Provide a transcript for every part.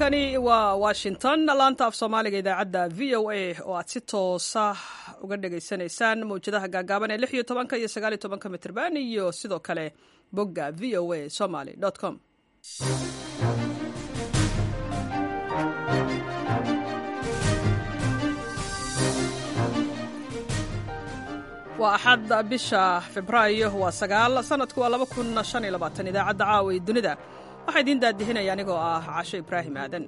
halkani waa washington laanta af soomaaliga idaacadda v o a oo aad si toosa uga dhagaysanaysaan mawjadaha gaagaaban ee lix iyo tobanka iyo sagaal iyo tobanka mitrban iyo sidoo kale bogga v o a somaly com waa axad bisha febraayo waa sagaal sanadku waa laba kun shan iyo labaatan idaacadda caawa ee dunida waxaa idiin daadihinaya anigoo ah casho ibraahim aadan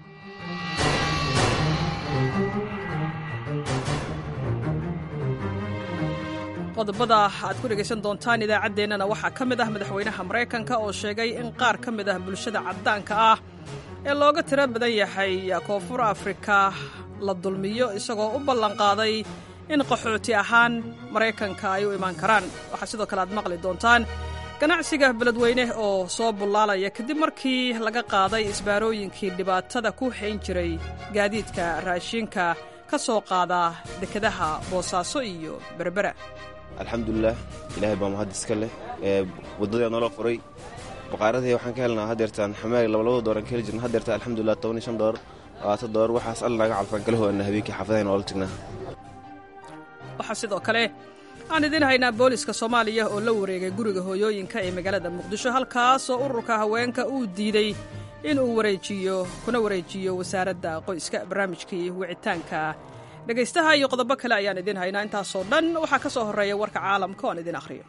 qodobada aad ku dhegaysan doontaan idaacaddeenana waxaa ka mid ah madaxweynaha maraykanka oo sheegay in qaar ka mid ah bulshada caddaanka ah ee looga tiro badan yahay koonfur afrika la dulmiyo isagoo u ballanqaaday in qaxooti ahaan maraykanka ay u imaan karaan waxaa sidoo kale aad maqli doontaan ganacsiga beledweyne oo soo bullaalaya kadib markii laga qaaday isbaarooyinkii dhibaatada ku hayn jiray gaadiidka raashiinka ka soo qaada dekedaha boosaaso iyo berbera alxamdulilah ilaahay baa mahad iska leh ee waddadii noola furay baqaaradii waxaan ka helnaa hadeertaan xamaali labalabada dooran ka heli jirna hadeerta alxamdulilah toban iyo shan door labaatan door waxaas alla naga calfaan kala hoana habeenkii xaafadaha noola tagnaa waxaa sidoo kale aan idiin haynaa booliska soomaaliya oo la wareegay guriga hooyooyinka ee magaalada muqdisho halkaasoo ururka haweenka uu diiday inuu wareejiyo kuna wareejiyo wasaaradda qoyska barnaamijkii wicitaanka dhegaystaha iyo qodobo kale ayaan idiin haynaa intaasoo dhan waxaa ka soo horreeya warka caalamka oo aan idiin akhriyo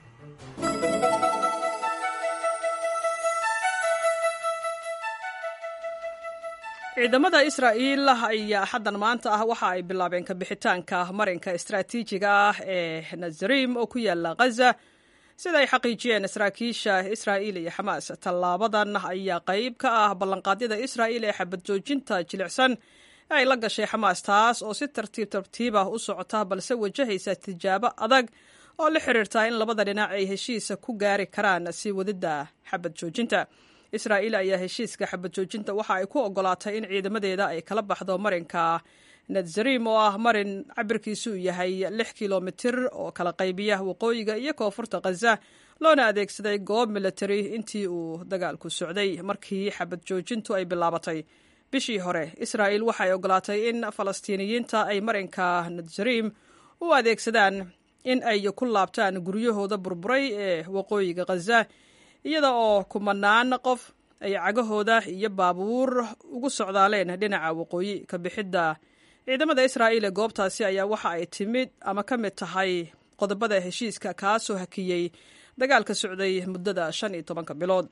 ciidamada israa'iil ayaa xaddan maanta ah waxa ay bilaabeen kabixitaanka marinka istaraatiijiga ah ee nazarim oo ku yaala khaza sida ay xaqiijiyeen saraakiisha israa'iil iyo xamaas tallaabadan ayaa qayb ka ah ballanqaadyada israa'iil ee xabad joojinta jilicsan ee ay la gashay xamaas taas oo si tartiib tartiib ah u socota balse wajahaysa tijaabo adag oo la xiriirta in labada dhinac ay heshiisa ku gaari karaan sii wadidda xabad joojinta israa'iil ayaa heshiiska xabad joojinta waxa ay ku ogolaatay in ciidamadeeda ay kala baxdo marinka nazarim oo ah marin cabirkiisu yahay lix kilomitir oo kala qaybiya waqooyiga iyo koonfurta khaza loona adeegsaday goob militari intii uu dagaalku socday markii xabad joojintu ay bilaabatay bishii hore israa'iil waxay ogolaatay in falastiiniyiinta ay marinka nazarim u adeegsadaan in ay ku laabtaan guryahooda burburay ee waqooyiga khaza iyada oo kumanaan qof ay cagahooda iyo baabuur ugu socdaaleen dhinaca waqooyi ka bixidda ciidamada israa'iil ee goobtaasi ayaa waxa ay timid ama ka mid tahay qodobada heshiiska kaasoo hakiyey dagaalka socday muddada shan iyo tobanka bilood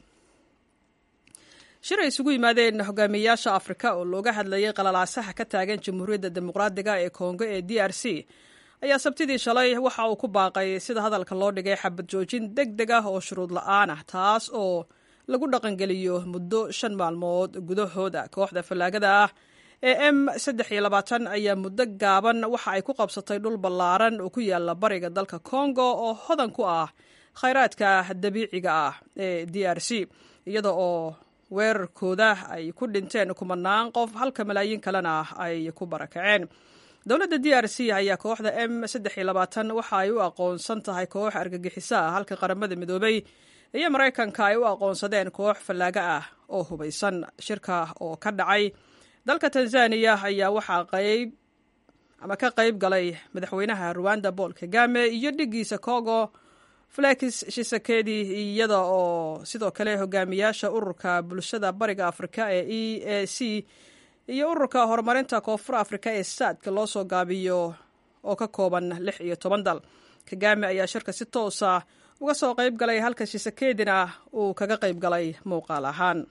shir ay isugu yimaadeen hogaamiyeyaasha afrika oo looga hadlayay qalalaasaha ka taagan jamhuuriyadda dimuqraadiga ee kongo ee d r c ayaa sabtidii shalay waxa uu ku baaqay sida hadalka loo dhigay xabad joojin deg deg ah oo shuruud la-aan ah taas oo lagu dhaqangeliyo muddo shan maalmood gudahooda kooxda fallaagada ah ee m saddex iyo labaatan ayaa muddo gaaban waxa ay ku qabsatay dhul ballaaran oo ku yaala bariga dalka kongo oo hodan ku ah khayraadka dabiiciga ah ee d r c iyada oo weerarkooda ay ku dhinteen kumanaan qof halka malaayiin kalena ay ku barakaceen dowladda d r c ayaa kooxda m saddex iyo labaatan waxa ay u aqoonsan tahay koox argagixiso ah halka qaramada midoobay iyo maraykanka ay u aqoonsadeen koox fallaaga ah oo hubaysan shirka oo ka dhacay dalka tanzaniya ayaa waxaa qayb ama ka qayb galay madaxweynaha ruwanda paul kagame iyo dhigiisa congo felix shisekedi iyada oo sidoo kale hogaamiyaasha ururka bulshada bariga afrika ee e a c iyo ururka horumarinta koonfur afrika ee saadka loo soo gaabiyo oo ka kooban lix iyo toban dal kagame ayaa shirka si toosa uga soo qayb galay halka shisekedina uu kaga qayb galay muuqaal ahaan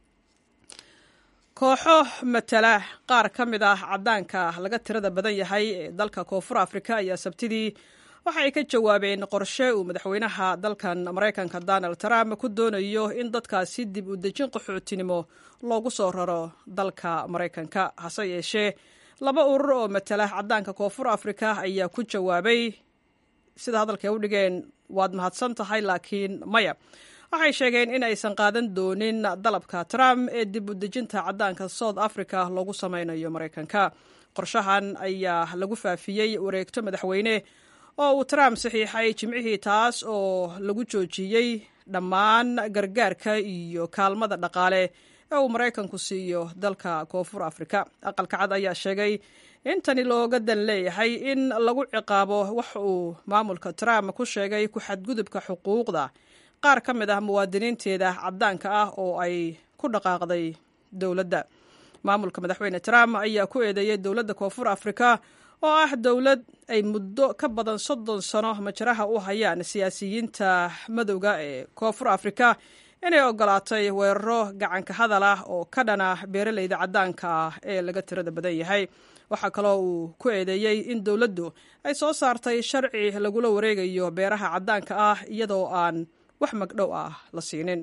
kooxo matala qaar ka mid ah caddaanka laga tirada badan yahay ee dalka koonfur afrika ayaa sabtidii waxa ay ka jawaabeen qorshe uu madaxweynaha dalkan maraykanka donald trump ku doonayo in dadkaasi dib u dejin qaxootinimo loogu soo raro dalka maraykanka hase yeeshee laba urur oo matala caddaanka koonfur afrika ayaa ku jawaabay sida hadalkay u dhigeen waad mahadsan tahay laakiin maya waxay sheegeen in aysan qaadan doonin dalabka trump ee dib u dejinta caddaanka south africa loogu sameynayo maraykanka qorshahan ayaa lagu faafiyey wareegto madaxweyne oo uu trump saxiixay jimcihii taas oo lagu joojiyey dhammaan gargaarka iyo kaalmada dhaqaale ee uu maraykanku siiyo dalka koonfur afrika aqalka cad ayaa sheegay in tani looga dan leeyahay in lagu ciqaabo wax uu maamulka trump ku sheegay ku xadgudubka xuquuqda qaar ka mid ah muwaadiniinteeda caddaanka ah oo ay ku dhaqaaqday dowladda maamulka madaxweyne trump ayaa ku eedeeyey dowladda koonfur afrika oo ah dowlad ay muddo ka badan soddon sano majraha u hayaan siyaasiyiinta madowga ee koonfur afrika inay ogolaatay weeraro gacanka hadal ah oo ka dhana beeraleyda caddaanka ah ee laga tirada badan yahay waxaa kaloo uu ku eedeeyey in dowladdu ay soo saartay sharci lagula wareegayo beeraha caddaanka ah iyadoo aan wax magdhow ah la siinin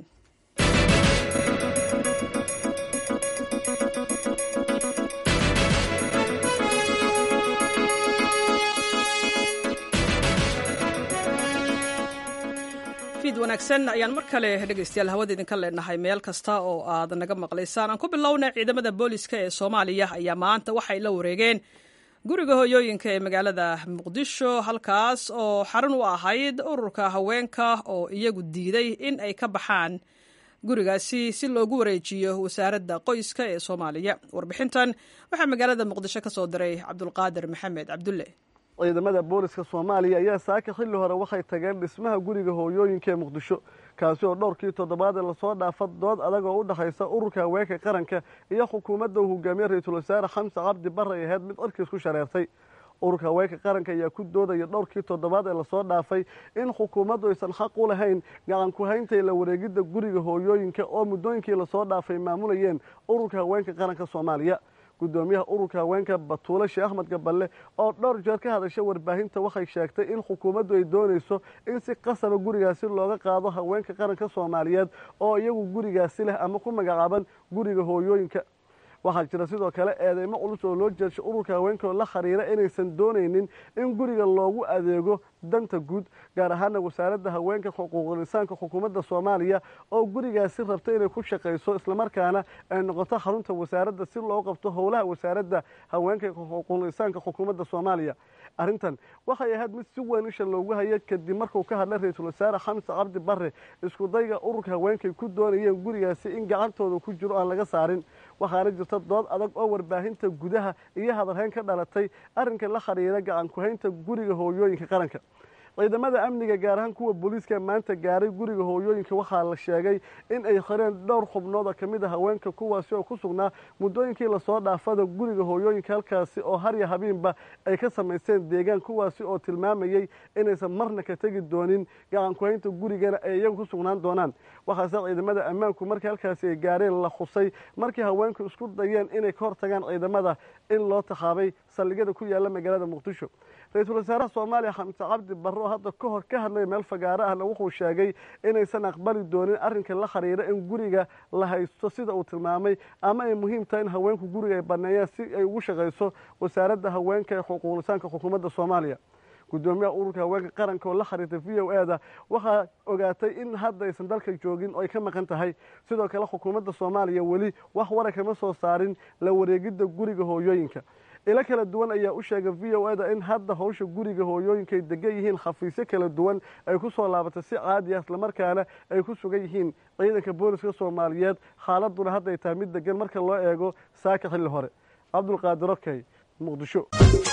wanaagsan ayaan mar kale dhegeystayaal hawada idinka leenahay meel kasta oo aad naga maqlaysaan aan ku bilowna ciidamada booliska ee soomaaliya ayaa maanta waxay la wareegeen guriga hooyooyinka ee magaalada muqdisho halkaas oo xarun u ahayd ururka haweenka oo iyagu diiday in ay ka baxaan gurigaasi si loogu wareejiyo wasaaradda qoyska ee soomaaliya warbixintan waxaa magaalada muqdisho ka soo diray cabdulqaadir maxamed cabdulle ciidamada booliska soomaaliya ayaa saaka xilli hore waxay tageen dhismaha guriga hooyooyinka ee muqdisho kaasi oo dhowrkii toddobaad ee lasoo dhaafa dood adag oo u dhexaysa ururka haweenka qaranka iyo xukuumadda uu hogaamiye ra-iisul wasaare xamse cabdi barre ay ahayd mid cirkiis ku shareertay ururka haweenka qaranka ayaa ku doodaya dhowrkii toddobaad ee lasoo dhaafay in xukuumaddu aysan xaq u lahayn gacan ku-hayntay la wareegidda guriga hooyooyinka oo muddooyinkii lasoo dhaafay maamulayeen ururka haweenka qaranka soomaaliya gudoomiyaha ururka haweenka batuule sheekh axmed gaballe oo dhowr jeer ka hadashay warbaahinta waxay sheegtay in xukuumaddu ay doonayso in si qasaba gurigaasi looga qaado haweenka qaranka soomaaliyeed oo iyagu gurigaasi leh ama ku magacaaban guriga hooyooyinka waxaa jira sidoo kale eedeymo culus oo loo jeedshay ururka haweenka oo la khariira inaysan doonaynin in guriga loogu adeego danta guud gaar ahaana wasaaradda haweenka xuquuqul insaanka xukuumadda soomaaliya oo gurigaasi rabta inay ku shaqayso islamarkaana ay noqoto xarunta wasaaradda si loo qabto howlaha wasaaradda haweenka xuquuqul insaanka xukuumadda soomaaliya arrintan waxay ahayd mid si weyn isha loogu hayay kadib markuu ka hadlay ra-iisul wasaare xamse cabdi barre iskudayga ururka haweenkay ku doonayeen gurigaasi in gacantooda ku jiro aan laga saarin waxaana jirta dood adag oo warbaahinta gudaha iyo hadalhayn ka dhalatay arrinka la khariira gacan ku-haynta guriga hooyooyinka qaranka ciidamada amniga gaar ahaan kuwa booliiska maanta gaaray guriga hooyooyinka waxaa la sheegay in ay xireen dhowr xubnood oo ka mid a haweenka kuwaasi oo ku sugnaa muddooyinkii lasoo dhaafada guriga hooyooyinka halkaasi oo harya habiinba ay ka samaysteen deegaan kuwaasi oo tilmaamayey inaysan marna ka tegi doonin gacan ku-haynta gurigana ay iyagu ku sugnaan doonaan waxaase ciidamada ammaanku markii halkaasi ay gaareen la khusay markii haweenku isku dayeen inay ka hortagaan ciidamada in loo taxaabay saldhigyada ku yaala magaalada muqdisho ra-iisul wasaaraha soomaaliya xamse cabdi barre oo hadda ka hor ka hadlay meel fagaaro ahna wuxuu sheegay inaysan aqbali doonin arrinka la khariira in guriga la haysto sida uu tilmaamay ama ay muhiim tahay in haweenku guriga ay baneeyaan si ay ugu shaqayso wasaaradda haweenka ee xuquuqlisaanka xukuumadda soomaaliya gudoomiyaha ururka haweenka qaranka oo la khariirtay v o eda waxaa ogaatay in hadda aysan dalka joogin oo ay ka maqan tahay sidoo kale xukuumadda soomaaliya weli wax wara kama soo saarin la wareegidda guriga hooyooyinka ilo kala duwan ayaa u sheegay v o eda in hadda hawsha guriga hooyooyinka ay degan yihiin khafiisyo kala duwan ay ku soo laabatay si caadi ah islamarkaana ay ku sugan yihiin ciidanka booliska soomaaliyeed xaaladuna hadda ay tahay mid degan marka loo eego saaka xilli hore cabdulqaadir okey muqdisho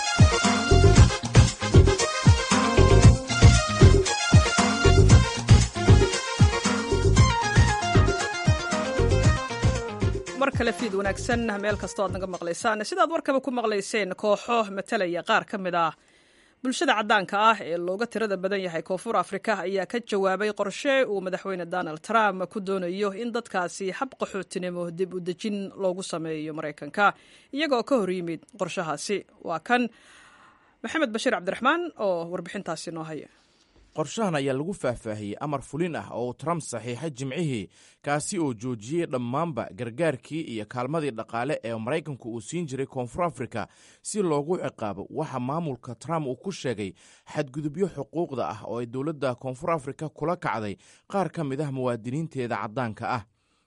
mar kale fiid wanaagsan meel kastoo aad naga maqlaysaan sidaad warkaba ku maqlayseen kooxo matalaya qaar ka mid ah bulshada caddaanka ah ee looga tirada badan yahay koonfur afrika ayaa ka jawaabay qorshe uu madaxweyne donald trump ku doonayo in dadkaasi hab qaxootinimo dib u dejin loogu sameeyo maraykanka iyagoo ka hor yimid qorshahaasi waa kan maxamed bashiir cabdiraxmaan oo warbixintaasi noo haya qorshahan ayaa lagu faahfaahiyey amar fulin ah oo uu trump saxiixay jimcihii kaasi oo joojiyey dhammaanba gargaarkii iyo kaalmadii dhaqaale ee maraykanku uu siin jiray koonfur afrika si loogu ciqaabo waxa maamulka trump uu ku sheegay xadgudubyo xuquuqda ah oo ay dowladda koonfur afrika kula kacday qaar ka mid ah muwaadiniinteeda caddaanka ah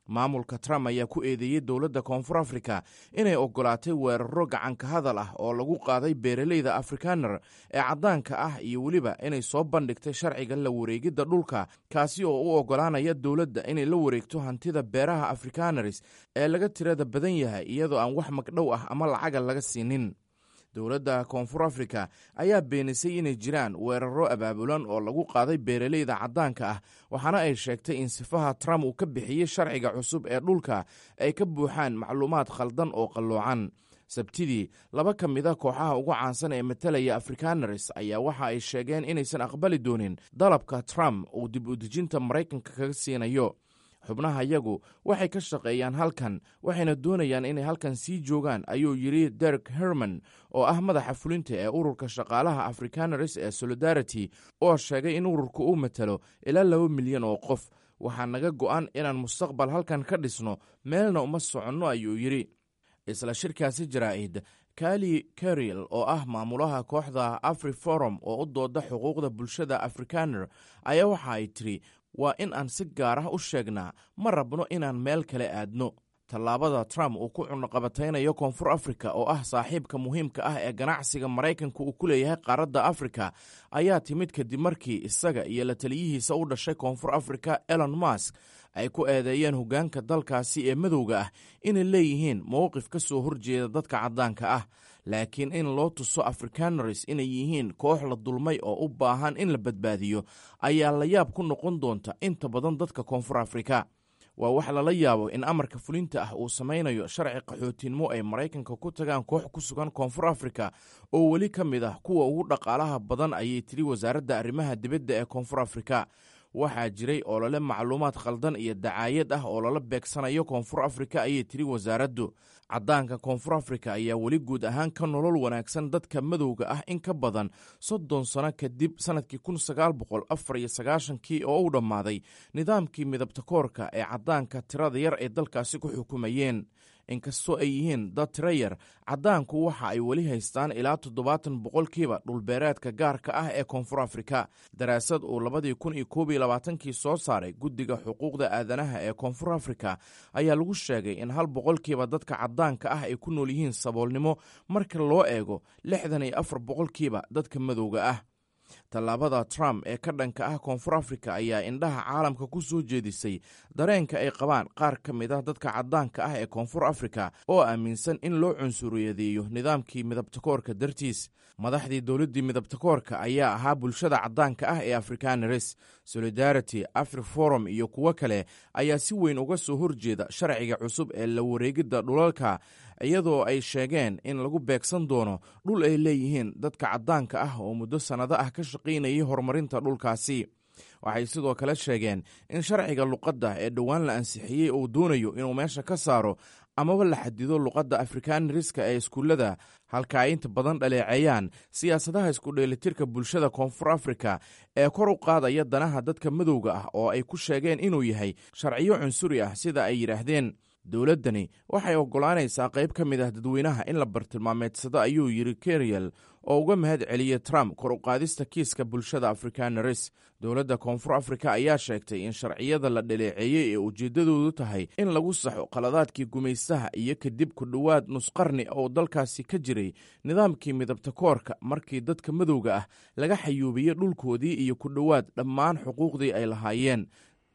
maamulka trump ayaa ku eedeeyey dowladda koonfur afrika inay oggolaatay weeraro gacanka hadal ah oo lagu qaaday beeraleyda afrikaner ee caddaanka ah iyo weliba inay soo bandhigtay sharciga la wareegidda dhulka kaasi oo u oggolaanaya dowladda inay la wareegto hantida beeraha afrikaneris ee laga tirada badan yahay iyadoo aan wax magdhow ah ama lacaga laga siinin dowladda koonfur afrika ayaa beenisay inay jiraan weeraro abaabulan oo lagu qaaday beeraleyda caddaanka ah waxaana ay sheegtay in sifaha trump uu ka bixiyey sharciga cusub ee dhulka ay ka buuxaan macluumaad khaldan oo qalloocan sabtidii laba ka mid a kooxaha ugu caansan ee matalaya afrikaneris ayaa waxa ay sheegeen inaysan aqbali doonin dalabka trump uu dib udejinta maraykanka kaga siinayo xubnaha yagu waxay ka shaqeeyaan halkan waxayna doonayaan inay halkan sii joogaan ayuu yidhi derek herman oo ah madaxa fulinta ee ururka shaqaalaha afrikaneris ee solidarity oo sheegay in ururka uu matalo ilaa laba milyan oo qof waxaa naga go'an inaan mustaqbal halkan ka dhisno meelna uma soconno ayuu yidhi isla shirkaasi jaraa'id kali kariel oo ah maamulaha kooxda afri forum oo u dooda xuquuqda bulshada afrikaner ayaa waxa ay tiri waa in aan si gaar ah u sheegnaa ma rabno inaan meel kale aadno tallaabada trump uu ku cunuqabataynayo koonfur afrika oo ah saaxiibka muhiimka ah ee ganacsiga maraykanka uu ku leeyahay qaaradda afrika ayaa timid kadib markii isaga iyo la taliyihiisa u dhashay koonfur afrika elon mask ay ku eedeeyeen hoggaanka dalkaasi ee madowga ah inay leeyihiin mowqif ka soo horjeeda dadka caddaanka ah laakiin in loo tuso afrikaneris inay yihiin koox la dulmay oo u baahan in la badbaadiyo ayaa la yaab ku noqon doonta inta badan dadka koonfur afrika waa wax lala yaabo in amarka fulinta ah uu samaynayo sharci qaxootinimo ay maraykanka ku tagaan koox ku sugan koonfur afrika oo weli ka mid ah kuwa ugu dhaqaalaha badan ayay tiri wasaaradda arrimaha dibadda ee koonfur afrika waxaa jiray olole macluumaad khaldan iyo dacaayad ah oo lala beegsanayo koonfur afrika ayay tiri wasaaraddu caddaanka koonfur afrika ayaa weli guud ahaan ka nolol wanaagsan dadka madowga ah in ka badan soddon sano kadib sannadkii kun sagaal boqol afar iyo sagaashankii oo u dhammaaday nidaamkii midabta koorka ee caddaanka tirada yar ay dalkaasi ku xukumayeen inkastoo ay yihiin dad tiro yar caddaanku waxa ay weli haystaan ilaa toddobaatan boqolkiiba dhulbeereedka gaarka ah ee koonfur afrika daraasad uu labadii kun iyo koob iyo labaatankii soo saaray guddiga xuquuqda aadanaha ee koonfur afrika ayaa lagu sheegay in hal boqolkiiba dadka caddaanka ah ay ku nool yihiin saboolnimo marka loo eego lixdan iyo afar boqolkiiba dadka madowga ah tallaabada trump ee ka dhanka ah koonfur afrika ayaa indhaha caalamka ku soo jeedisay dareenka ay qabaan qaar ka mid ah dadka caddaanka ah ee koonfur afrika oo aaminsan in loo cunsuriyadeeyo nidaamkii midabtakoorka dartiis madaxdii dowladdii midabtakoorka ayaa ahaa bulshada caddaanka ah ee afrikaneres solidarity afri forum iyo kuwo kale ayaa si weyn uga soo horjeeda sharciga cusub ee la wareegidda dhulalka iyadoo ay sheegeen in lagu beegsan doono dhul ay leeyihiin dadka caddaanka ah oo muddo sannado ah ka shaqaynayay horumarinta dhulkaasi waxay sidoo kale sheegeen in sharciga luqadda ee dhowaan la ansixiyey uu doonayo inuu meesha ka saaro amaba la xadido luqadda afrikaneriska ee iskuullada halka ay inta badan dhaleeceeyaan siyaasadaha iskudheelitirka bulshada koonfur afrika ee kor u qaadaya danaha dadka madowga ah oo ay ku sheegeen inuu yahay sharciyo cunsuri ah sida ay yidhaahdeen dowladdani waxay oggolaanaysaa qayb ka mid ah dadweynaha in la bartilmaameedsado ayuu yidhi keriel oo uga mahad celiyey trump kor u qaadista kiiska bulshada afrikaneres dowladda koonfur afrika ayaa sheegtay in sharciyada la dhaleeceeyey ee ujeeddadoodu tahay in lagu saxo qaladaadkii gumaystaha iyo kadib ku dhowaad nusqarni oo dalkaasi ka jiray nidaamkii midabta koorka markii dadka madowga ah laga xayuubiyey dhulkoodii iyo ku dhowaad dhammaan xuquuqdii ay lahaayeen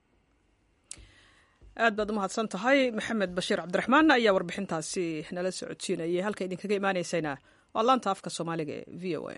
aad baad u mahadsan tahay maxamed bashiir cabdiraxmaan ayaa warbixintaasi nala socodsiinayay halka idinkaga imaaneysayna waa laanta afka soomaaliga ee v o a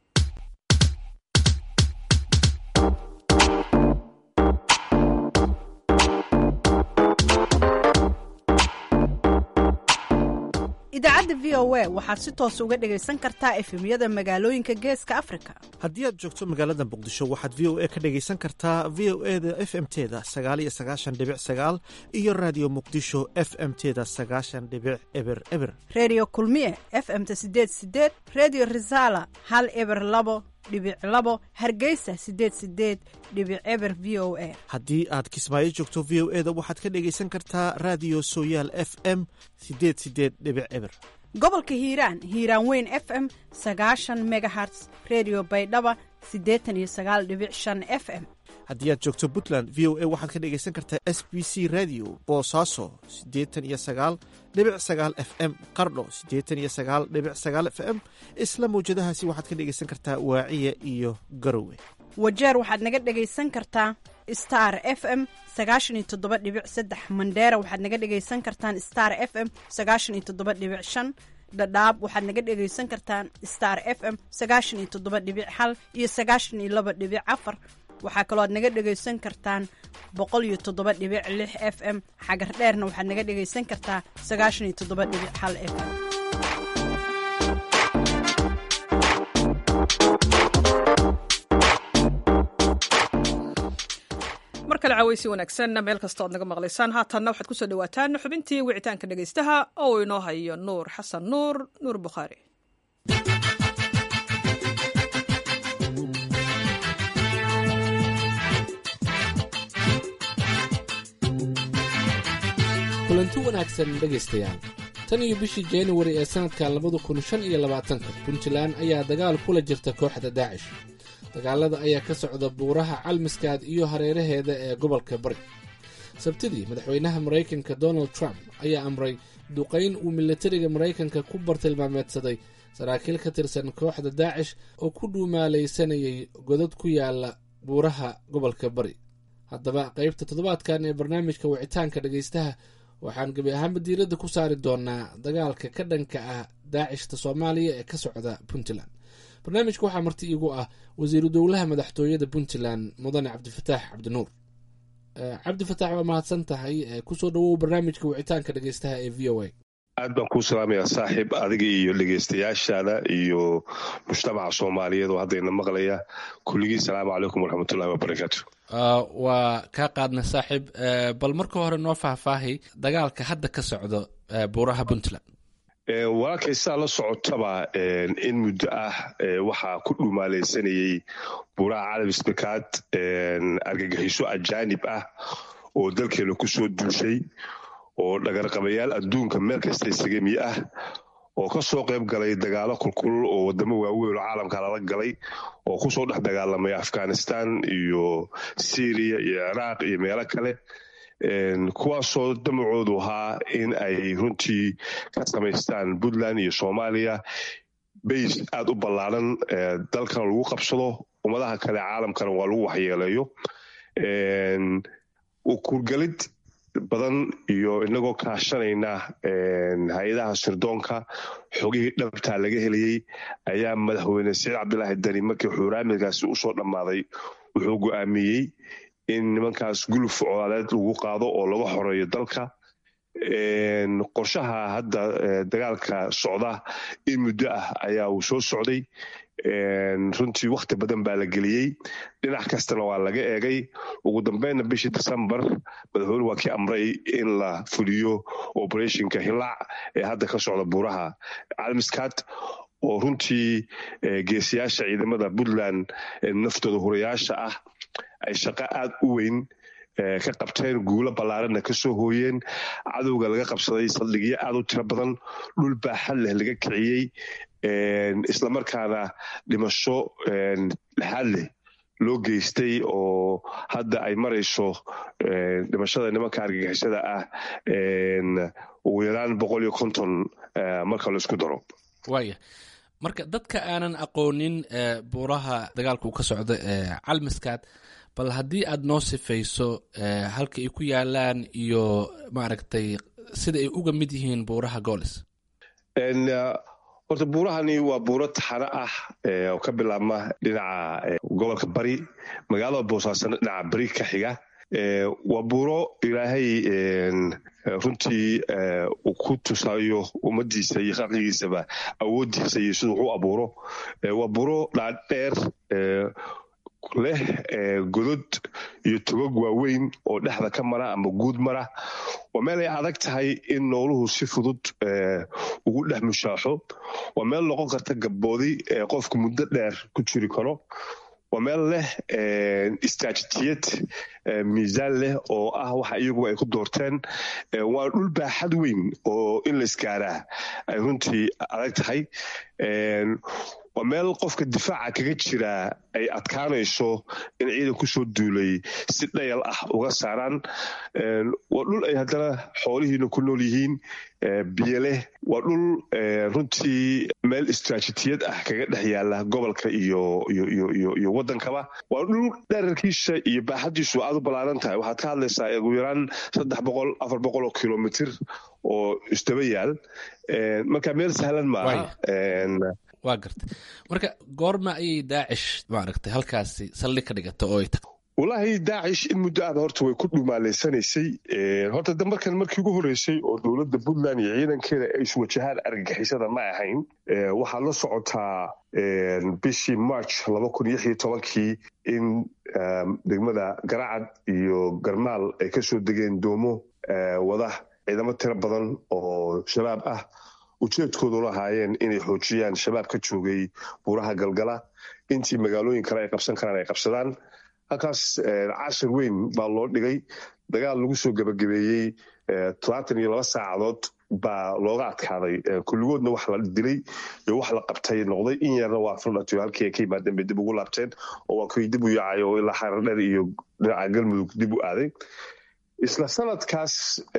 idaacadda v o a waxaad si toos uga dhegaysan kartaa efemyada magaalooyinka geeska afrika haddii aad joogto magaalada muqdisho waxaad v o a ka dhegaysan kartaa v o e da f m teda sagaaliyo sagaashan dhibic sagaal iyo raadiyo muqdisho f m teda sagaashan dhibic eber eber reediyo kulmiye f m ta sideed sideed reediyo risaala hal eber labo dhibic labo hargeysa sideed sideed dhibic eber v o a haddii aad kismaayo joogto v o e da waxaad ka dhegaysan kartaa raadiyo sooyaal f m sideed sideed dhibic eber gobolka hiiraan hiiraan weyn f m sagaashan megaherts redio baydhaba siddeetan iyo sagaal dhibic shan f m haddii aad joogto puntland v o a waxaad ka dhegaysan kartaa s b c radio boosaaso siddeetan iyo sagaal dhibic sagaal f m qardho siddeetan iyo sagaal dhibic sagaal f m isla mawjadahaasi waxaad ka dhegaysan kartaa waaciya iyo garowe wajeer waxaad naga dhegaysan kartaa star f m sagaashan iyo toddoba dhibic saddex mandheera waxaad naga dhegaysan kartaan star f m sagaashan iyo toddoba dhibic shan dhadhaab waxaad naga dhegaysan kartaan star f m sagaashan iyo toddoba dhibic hal iyo sagaashan iyo laba dhibic afar waxaa kaloo aad naga dhegaysan kartaan boqol iyo toddoba dhibic lix f m xagar dheerna waxaad naga dhegaysan kartaa sagaashan iyo toddoba dhibic hal f m mar kale cawaysi wanaagsan meel kasta oad naga maqlaysaan haatanna waxaad kusoo dhawaataan xubintii wicitaanka dhegaystaha oo uu inoo hayo nuur xasan nuur nuur bukhaari kulanti wanaagsan dhegaystayaal tan iyo bishii januari ee sannadka labada kun shan iyo labaatanka puntland ayaa dagaal kula jirta kooxda daacish dagaalada ayaa ka socda buuraha calmiskaad iyo hareeraheeda ee gobolka bari sabtidii madaxweynaha maraykanka donald trump ayaa amray duqayn uu milatariga maraykanka ku bartilmaameedsaday saraakiil ka tirsan kooxda daacish oo ku dhuumaalaysanayay godad ku yaala buuraha gobolka bari haddaba qaybta toddobaadkan ee barnaamijka wicitaanka dhegaystaha waxaan gebi ahaanba diiradda ku saari doonaa dagaalka ka dhanka ah daacishta soomaaliya ee ka socda puntland barnaamijka waxaa marti iigu ah wasiiru dowlaha madaxtooyada puntland mudane cabdifataax cabdinuur cabdifataax waa mahadsan tahay kusoo dhawow barnaamijka wicitaanka dhegeystaha ee v o a aad baan kuu salaamayaa saaxiib adiga iyo dhegeystayaashaada iyo mujtamaca soomaaliyeed oo haddayna maqlaya kulligii salaamu calaykum waraxmatullahi wabarakaatu waa kaa qaadna saaxiib bal marka hore noo faahfaahay dagaalka hadda ka socdo buuraha puntland walaalkay sidaa la socotaba in muddo ah waxaa ku dhumaalaysanayey buuraha calamisbakaad argagixiso ajaanib ah oo dalkeena ku soo duushay oo dhagarqabayaal adduunka meel kasta isagami ah oo ka soo qayb galay dagaalo kulkulul oo wadamo waaweyn oo caalamka lala galay oo kusoo dhex dagaalamay afghanistan iyo syriya iyo ciraaq iyo meelo kale kuwaasoo damacoodu ahaa in ay runtii ka samaystaan puntland iyo soomaaliya bays aad u ballaaran dalkana lagu qabsado ummadaha kale caalamkana waa lagu waxyeeleeyo kurgalid badan iyo inagoo kaashanayna hay-adaha sirdoonka xogihii dhabtaa laga helayey ayaa madaxweyne saciid cabdilaahi dani markii xuuraamidkaasi usoo dhammaaday wuxuu go'aamiyey in nimankaas guluf colaaleed lagu qaado oo laga xoreeyo dalka qorshaha hadda dagaalka socda in muddo ah ayaa uu soo socday runtii wakhti badan baa la geliyey dhinac kastana waa laga eegay ugu dambeynna bishii decembar madaxweyne waa kii amray in la fuliyo operationka hilaac ee hadda ka socda buuraha calmiskaad oo runtii geesiyaasha ciidamada puntland naftooda hurayaasha ah ay shaqo aad u weyn ka qabteen guulo ballaaranna ka soo hooyeen cadowga laga qabsaday saldhigyo aad u tiro badan dhul baaxad leh laga kiciyey islamarkaana dhimasho lexaad leh loo geystay oo hadda ay marayso dhimashada nimanka argagixisada ah ugu yaraan boqol iyo konton marka la isku daro waaya marka dadka aanan aqoonin buuraha dagaalka uu ka socdo ee calmiskaad bal haddii aad noo sifayso halka ay ku yaalaan iyo maaragtay sida ay uga mid yihiin buuraha goolis horta buurahani waa buuro taxano ah oo ka bilaabma dhinaca gobolka bari magaalada boosaasana dhinaca bari ka xiga waa buuro ilaahay runtii uu ku tusayo ummadiisa iyo khalqigiisaba awoodiisa iyo siduu u abuuro waa buuro dhaadheer leh godod iyo togog waaweyn oo dhexda ka mara ama guud mara waa meel ay adag tahay in nooluhu si fudud ugu dhex mushaaxo waa meel noqon karta gabboodi qofku muddo dheer ku jiri karo waa meel leh istraatijiyad miisaan leh oo ah waxa iyagu ay ku doorteen waa dhul baaxad weyn oo in la isgaaraa ay runtii adag tahay waa meel qofka difaaca kaga jiraa ay adkaanayso in ciidan kusoo duulay si dhayal ah uga saaraan waa dhul ay haddana xoolihiina ku nool yihiin biyo leh waa dhul runtii meel istraatijiyad ah kaga dhex yaala gobolka iyo iyo waddankaba waa dhul dherarkiisa iyo baaxadiisu aad u ballaaran tahay waxaad ka hadlaysaa ugu yaraan saddex boqol afar boqol oo kilomitr oo isdaba yaal marka meel sahlan maaha waa gartay marka goorma ayay daacish maaragtay halkaasi saldhig ka dhigata oo ay tagtay wallaahi daacish in muddo aada horta way ku dhumaalaysanaysay horta dambarkan markii ugu horreysay oo dowladda puntland iyo ciidankeeda ay iswajahaan argagixisada ma ahayn waxaad la socotaa bishii march laba kun iyo iyo tobankii in degmada garacad iyo garmaal ay ka soo degeen doomo wada ciidamo tiro badan oo shabaab ah ujeedkoodu lahaayeen inay xoojiyaan shabaab ka joogay buuraha galgala intii magaalooyin kale ay qabsan karaan ay qabsadaan halkaas cashir weyn baa loo dhigay dagaal lagu soo gebagabeeyey todobaatan iyo laba saacadood baa looga adkaaday kulligoodna wax la dilay iyo wax la qabtay noqday in yarna waa fildhatiyo halkii ay ka yimaadeen bay dib ugu laabteen oo waa kuwii dib u yaacay oo ilaa xaradher iyo dhinaca galmudug dib u aaday isla sanadkaas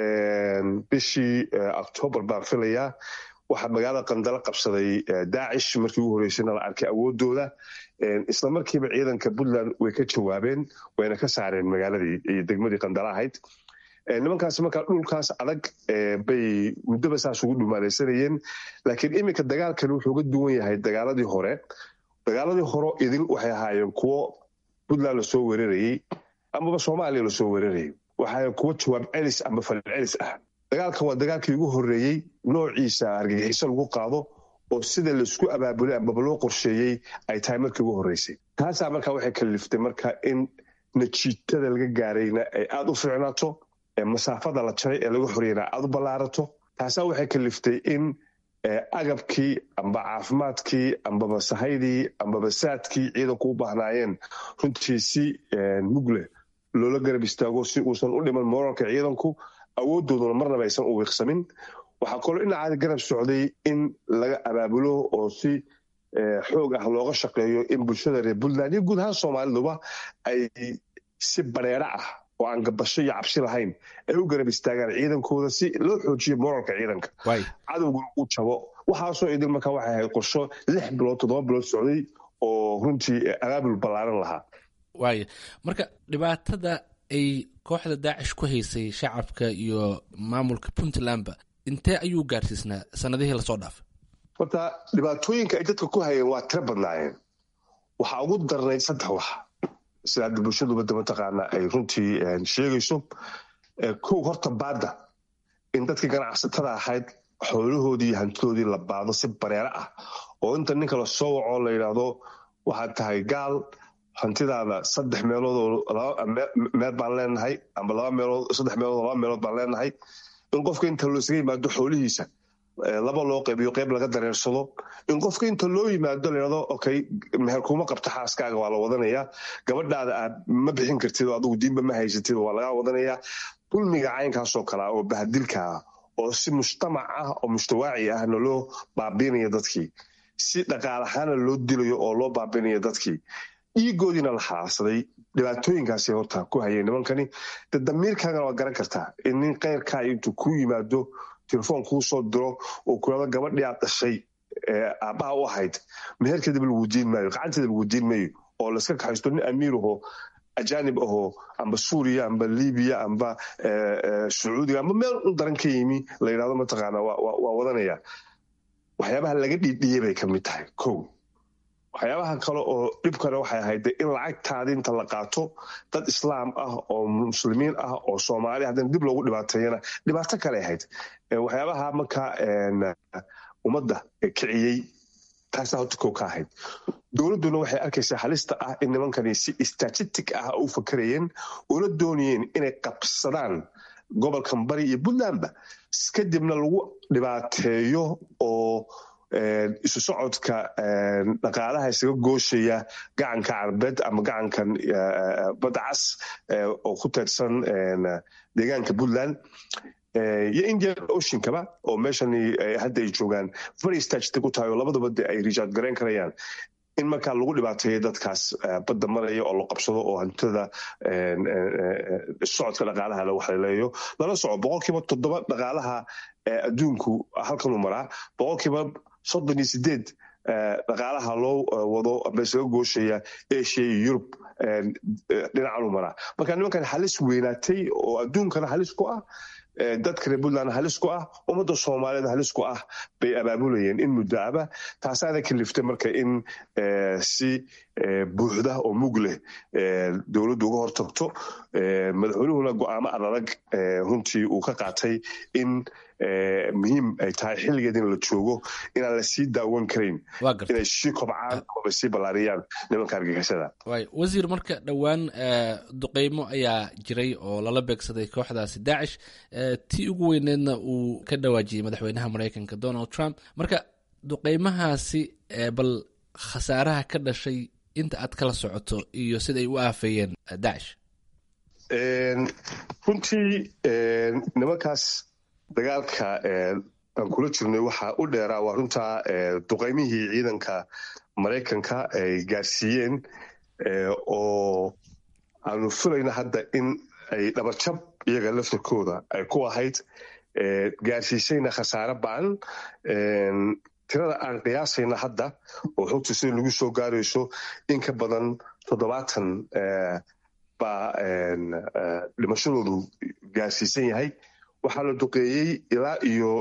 bishii octoobar baan filayaa waxaa magaalada qandalo qabsaday daacish markii ugu horreysayna la arkay awoodooda isla markiiba ciidanka puntland way ka jawaabeen wayna ka saareen magaaladii iyo degmadii qandalo ahayd nimankaas markaa dhulkaas adag bay muddoba saas ugu dhumaalaysanayeen laakiin iminka dagaalkan wuxuu ga duwan yahay dagaaladii hore dagaaladii hore idil waxay ahaayeen kuwo puntland lasoo weerarayey amaba soomaaliya lasoo weerarayay waxaa kuwo jawaab celis amba fal celis ah dagaalkan waa dagaalkii ugu horreeyey noociisa argagixiso lagu qaado oo sida laisku abaabulay ambaba loo qorsheeyey ay tahay markii ugu horreysay taasaa markaa waxay kaliftay marka in najiitada laga gaarayna ay aada u ficnaato masaafada la jaray ee laga horeyna aada u ballaarato taasaa waxay kaliftay in agabkii amba caafimaadkii ambaba sahaydii ambaba saadkii ciidanku u baahnaayeen runtii si mugleh loola garab istaago si uusan u dhiman moralka ciidanku awoodooduna marnaba aysan u wiiqsamin waxaa kaloo dhinacaada garab socday in laga abaabulo oo si xoog ah looga shaqeeyo in bulshada reer puntland iyo guud ahaan soomaaliduba ay si bareero ah oo aan gabasho iyo cabsi lahayn ay u garab istaagaan ciidankooda si loo xoojiyo moralka ciidanka cadowguna uu jabo waxaasoo idil markaa waxay ahayd qorsho lix bilood toddoba bilood socday oo runtii abaabul ballaaran lahaa waaya marka dhibaatada ay kooxda daacish ku haysay shacabka iyo maamulka puntlandba intee ayuu gaarsiisnaa sanadihii lasoo dhaafay horta dhibaatooyinka ay dadka ku hayeen waa tiro badnaayeen waxaa ugu darnayd saddex wax sida hadda bulshaduba mataqaana ay runtii sheegayso kow horta baadda in dadkii ganacsatada ahayd xoolahoodii iyo hantidoodii la baado si bareero ah oo inta ninka lasoo waco la yidhaahdo waxaad tahay gaal hantidaada saddex meelood meel baan leenahay amba laba meelood saddex meelood laba meelood baan leenahay in qofka inta loosaga yimaado xoolihiisa laba loo qaybiyo qayb laga dareersado in qofka inta loo yimaado layidhahdo okay meher kuma qabta xaaskaaga waa la wadanayaa gabadhaada aad ma bixin kartid oo adigu diinba ma haysatid waa lagaa wadanayaa dulmiga caynkaasoo kalea oo bahadilka ah oo si mujtamac ah oo mujtawaaci ahna loo baabiinaya dadkii si dhaqaalahaana loo dilayo oo loo baabiinaya dadkii dhiigoodiina la xaasaday dhibaatooyinkaasay horta ku hayeen nimankani de damiirkaagana waa garan kartaa in nin keyrkaa intuu ku yimaado telefoon kuu soo diro oo kulado gabadhii aad dhashay aabbaha u ahayd meherkeedaba lagu diin maayo gacanteeda lagu diin maayo oo layska kaxaysto nin amiir ahoo ajaanib ahoo amba suuriya amba libiya amba sacuudiga amba meel u daran ka yimi la yidhahdo mataqaana waa wadanaya waxyaabaha laga dhiidhiyey bay ka mid tahay kow waxyaabaha kale oo dhibkana waxay ahayd in lacagtaadi inta la qaato dad islaam ah oo muslimiin ah oo soomaali haddana dib loogu dhibaateeyana dhibaato kale ahayd waxyaabaha markaa ummadda kiciyey taasaa horta kow ka ahayd dowladduna waxay arkaysaa halista ah in nimankani si statistic ah u fakarayeen una doonayeen inay qabsadaan gobolkan bari iyo puntlandba kadibna lagu dhibaateeyo oo isu socodka dhaqaalaha isaga gooshaya gacanka carbeed ama gacankan badda cas oo ku teedsan deegaanka puntland iyo indian oceankaba oo meeshan hadda ay joogaan very stagta ku tahay oo labadaba de ay rijaad garayn karayaan in markaa lagu dhibaateeyo dadkaas badda maraya oo la qabsado oo hantada socodka dhaqaalaha la waxleeleeyo lala soco boqolkiiba toddoba dhaqaalaha adduunku halkanuu maraa boqolkiiba soddon iyo sideed dhaqaalaha loo wado ama isaga gooshaya asia iyo yurub dhinacanuu maraa marka nimankan halis weynaatay oo adduunkana halis ku ah dadka reer puntland halis ku ah ummadda soomaaliyeed halis ku ah bay abaabulayeen in muddo aba taasaana kaliftay marka in si buuxda oo mug leh dowladdu uga hortagto madaxweynuhuna go'aamo adadag runtii uu ka qaatay in muhiim ay tahay xilligeed in la joogo inaan la sii daawan karayn inay sii kobcaan amaba sii ballaariyaan nimanka argagixisada wasiir marka dhowaan duqeymo ayaa jiray oo lala beegsaday kooxdaasi daacish tii ugu weyneedna uu ka dhawaajiyey madaxweynaha maraykanka donald trump marka duqeymahaasi bal khasaaraha ka dhashay inta aad kala socoto iyo siday u aafeeyeen daacish runtii nimankaas dagaalka aan kula jirnay waxaa u dheeraa waa runtaa duqaymihii ciidanka maraykanka ay gaarsiiyeen oo aanu filayna hadda in ay dhabarjab iyaga laftarkooda ay ku ahayd gaarsiisayna khasaare ba'an tirada aan qiyaasayna hadda oo xogta sida lagu soo gaarayso in ka badan toddobaatan baa dhimashadoodu gaarsiisan yahay waxaa la duqeeyey ilaa iyo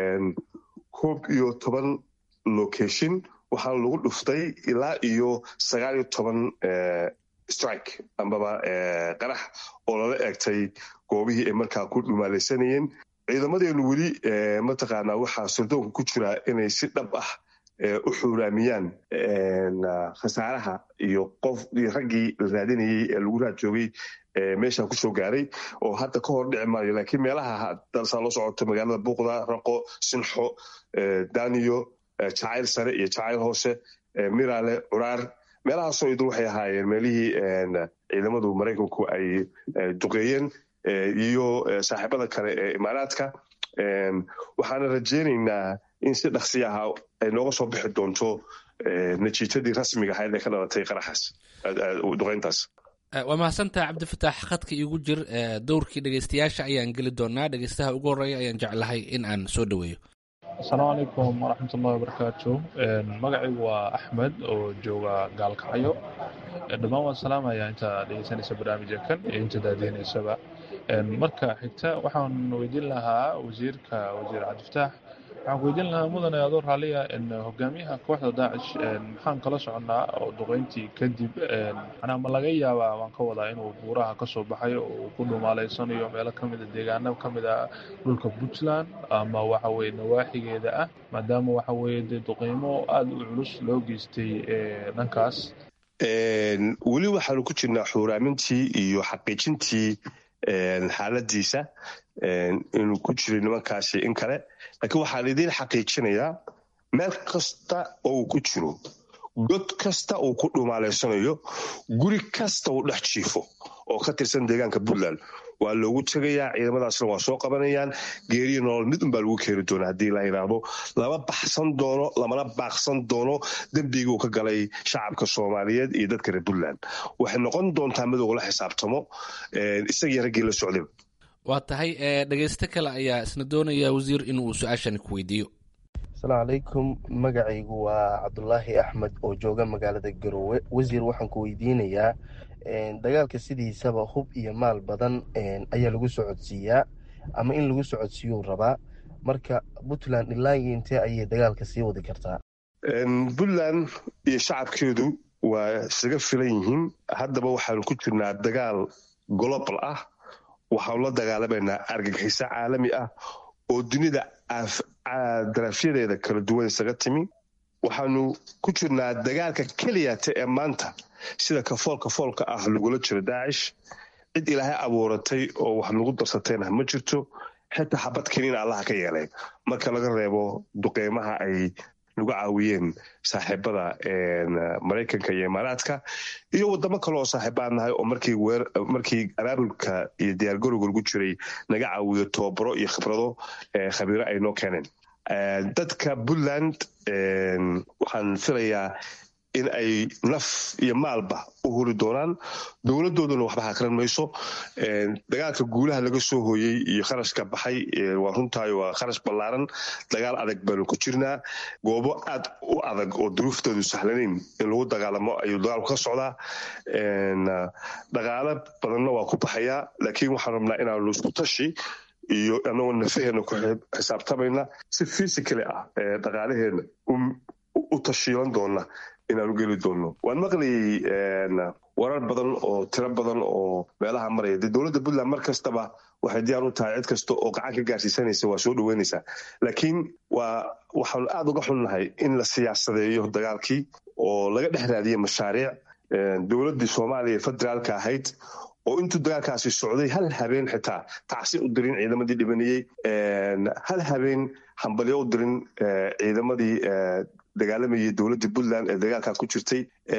koob iyo toban location waxaana lagu dhuftay ilaa iyo sagaal iyo toban strike ambaba qarax oo lala eegtay goobihii ay markaa ku dhumaalaysanayeen ciidamadeenu weli mataqaanaa waxaa sirdoonka ku jira inay si dhab ah u xuuraamiyaan khasaaraha iyo qof iyo raggii la raadinayey ee lagu raad joogay meesha kusoo gaaray oo hadda ka hor dhici maayo laakiin meelaha dalsaa loo socota magaalada buuqda raqo sinxo daniyo jacayl sare iyo jacayl hoose miraale curaar meelahaasoo idin waxay ahaayeen meelihii ciidamadu maraykanku ay duqeeyeen iyo saaxiibada kale ee imaaraadka waxaana rajeynaynaa in si dhaksi aha ay nooga soo bixi doonto natiijadii rasmiga ahayd ee ka dhalatay qaraxaas duqeyntaas waa mahadsantaha cabdifataax khadka iigu jir dowrkii dhegeystayaasha ayaan geli doonaa dhegeystaha ugu horreeya ayaan jeclahay in aan soo dhoweeyo asalaamu calaykum waraxmat ullahi wabarakaatu magacaygu waa axmed oo jooga gaalkacyo dhammaan waan salaamayaa inta dhegeysanaysa barnaamijka kan iyo inta daadeynaysaba marka xigta waxaan weydiin lahaa wasiirka wasiir cabdifataax waxaan ku weydiin lahaa mudane adoo raaliya hogaamiyaha kooxda daacish maxaan kala soconnaa oo duqeyntii kadib manaa ma laga yaabaa waan ka wadaa inuu buuraha ka soo baxay oo uu ku dhumaaleysanayo meelo ka mida deegaano ka mid a dhulka puntland ama waxa weye nawaaxigeeda ah maadaama waxa weye dee duqeymo aada u culus loo geystay dhankaas weli waxaanu ku jirnaa xuuraamintii iyo xaqiijintii xaaladiisa inuu ku jiray nimankaasi in kale laakiin waxaan idiin xaqiijinayaa meel kasta oo uu ku jiro god kasta uu ku dhumaalaysanayo guri kasta uu dhex jiifo oo ka tirsan deegaanka puntland waa loogu tegayaa ciidamadaasna waa soo qabanayaan geeriya nolol mid unbaa lagu keeni doona haddii la yidhaahdo lama baxsan doono lamana baaqsan doono dembigii uu ka galay shacabka soomaaliyeed iyo dadka reer puntland waxay noqon doontaa mid ugula xisaabtamo isagii raggii la socdayba waa tahay dhegeysto kale ayaa isna doonaya wasiir inuu su-aashani ku weydiiyo asalaamu calaykum magacaygu waa cabdulaahi axmed oo jooga magaalada garowe wasiir waxaan ku weydiinayaa dagaalka sidiisaba hub iyo maal badan ayaa lagu socodsiiyaa ama in lagu socodsiiyuu rabaa marka puntland ilaa iyo intee ayay dagaalka sii wadi kartaa puntland iyo shacabkeedu waa isaga filan yihiin haddaba waxaanu ku jirnaa dagaal global ah waxaanu la dagaalamaynaa argagixiso caalami ah oo dunida daraafyadeeda kala duwan isaga timi waxaanu ku jirnaa dagaalka keliyata ee maanta sida kafool kafoolka ah lagula jiro daacish cid ilaahay abuuratay oo wax nagu darsatayna ma jirto xitaa xabad keniina allaha ka yeeleen marka laga reebo duqeymaha ay nagu caawiyeen saaxiibada maraykanka iyo imaaraadka iyo wadamo kale oo saaxiibaan nahay oo markii markii abaabulka iyo diyaargarowga lagu jiray naga caawiyo tobabaro iyo khibrado khabiiro ay noo keeneen dadka puntland waxaan filayaa in ay naf iyo maalba u huri doonaan dowladooduna waxba hakran mayso dagaalka guulaha laga soo hooyey iyo kharashka baxay waa runtaay waa kharash ballaaran dagaal adag baanu ku jirnaa goobo aad u adag oo duruuftoodu sahlanayn in lagu dagaalamo ayuu dagaalku ka socdaa dhaqaalo badanna waa ku baxayaa laakiin waxaan rabnaa inaanu isku tashi iyo anagoo nafaheena ku xisaabtamayna si physically ah dhaqaalaheena u tashiilan doona inaanu geli doonno waan maqlayay warar badan oo tiro badan oo meelaha maraya dee dowladda puntland mar kastaba waxay diyaar u tahay cid kasta oo gacan ka gaarsiisanaysa waa soo dhoweynaysaa laakiin waa waxaanu aada uga xunnahay in la siyaasadeeyo dagaalkii oo laga dhex raadiya mashaariic dowladdii soomaaliya federaalka ahayd oo intuu dagaalkaasi socday hal habeen xitaa tacsi u dirin ciidamadii dhibanayey hal habeen hambalyo u dirin ciidamadii dagaalamayay dowladda puntland ee dagaalkaa ku jirtay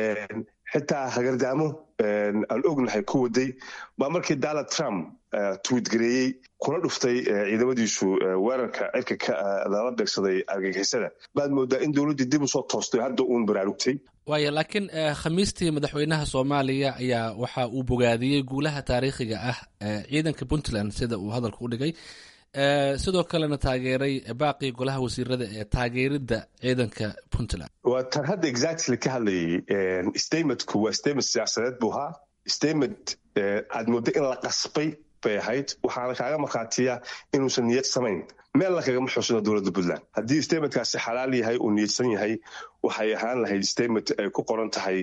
xitaa hagardaamo aan ognahay ku waday baa markii donald trump tuwidgareeyey kuna dhuftay ciidamadiisu weerarka cirka lala beegsaday argagixisada baad moodaa in dowladdii dib usoo toostay hadda uun baraarugtay waaya laakiin khamiistii madaxweynaha soomaaliya ayaa waxa uu bogaadiyey guulaha taariikhiga ah ciidanka puntland sida uu hadalka u dhigay sidoo kalena taageeray baaqii golaha wasiirada ee taageeridda ciidanka puntland waa tan hadda exactly ka hadlayay statementku waa statement siyaasadeed buu ahaa statement aad moodda in la qasbay bay ahayd waxaana kaaga markhaatiya inuusan niyad samayn meel la kagama xuusino dowladda puntland haddii statementkaasi xalaal yahay uu niyadsan yahay waxay ahaan lahayd statement ay ku qoran tahay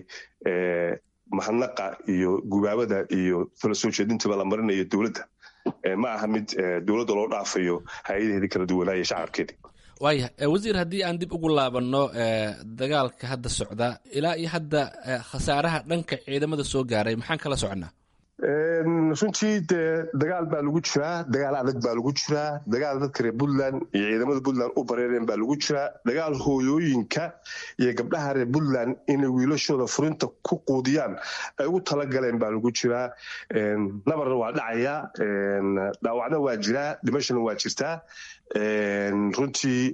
mahadnaqa iyo gubaabada iyo tala soo jeedintaba la marinayo dowladda ma aha mid dowladda loo dhaafayo hay-adaheedii kala duwanaaye shacabkeedii waaya wasiir haddii aan dib ugu laabanno dagaalka hadda socda ilaa iyo hadda khasaaraha dhanka ciidamada soo gaaray maxaan kala soconnaa runtii dee dagaal baa lagu jiraa dagaal adag baa lagu jiraa dagaal dadka reer puntland iyo ciidamada puntland u bareereen baa lagu jiraa dagaal hooyooyinka iyo gabdhaha reer puntland inay wiilashooda furinta ku quudiyaan ay ugu talagaleen baa lagu jiraa nabarna waa dhacayaa dhaawacna waa jiraa dhimashana waa jirtaa runtii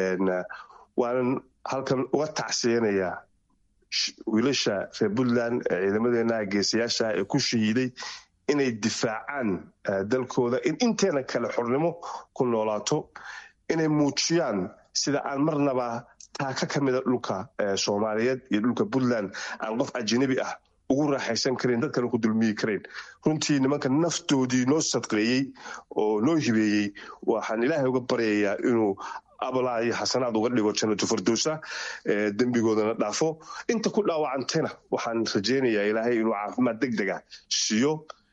waanan halkan uga tacsiyanayaa wiilasha reer puntland ciidamadeena geesayaasha ee ku shahiiday inay difaacaan dalkooda in inteena kale xornimo ku noolaato inay muujiyaan sida aan marnaba taaka ka mida dhulka soomaaliyeed iyo dhulka puntland aan qof ajanabi ah ugu raaxaysan karayn dad kale ku dulmiyi karayn runtii nimanka naftoodii noo sadqeeyey oo noo hibeeyey waxaan ilaahay uga baryayaa inuu abalaa iyo xasanaad uga dhigo jannatu fardowsa dembigoodana dhaafo inta ku dhaawacantayna waxaan rajaynayaa ilaahay inuu caafimaad deg dega siiyo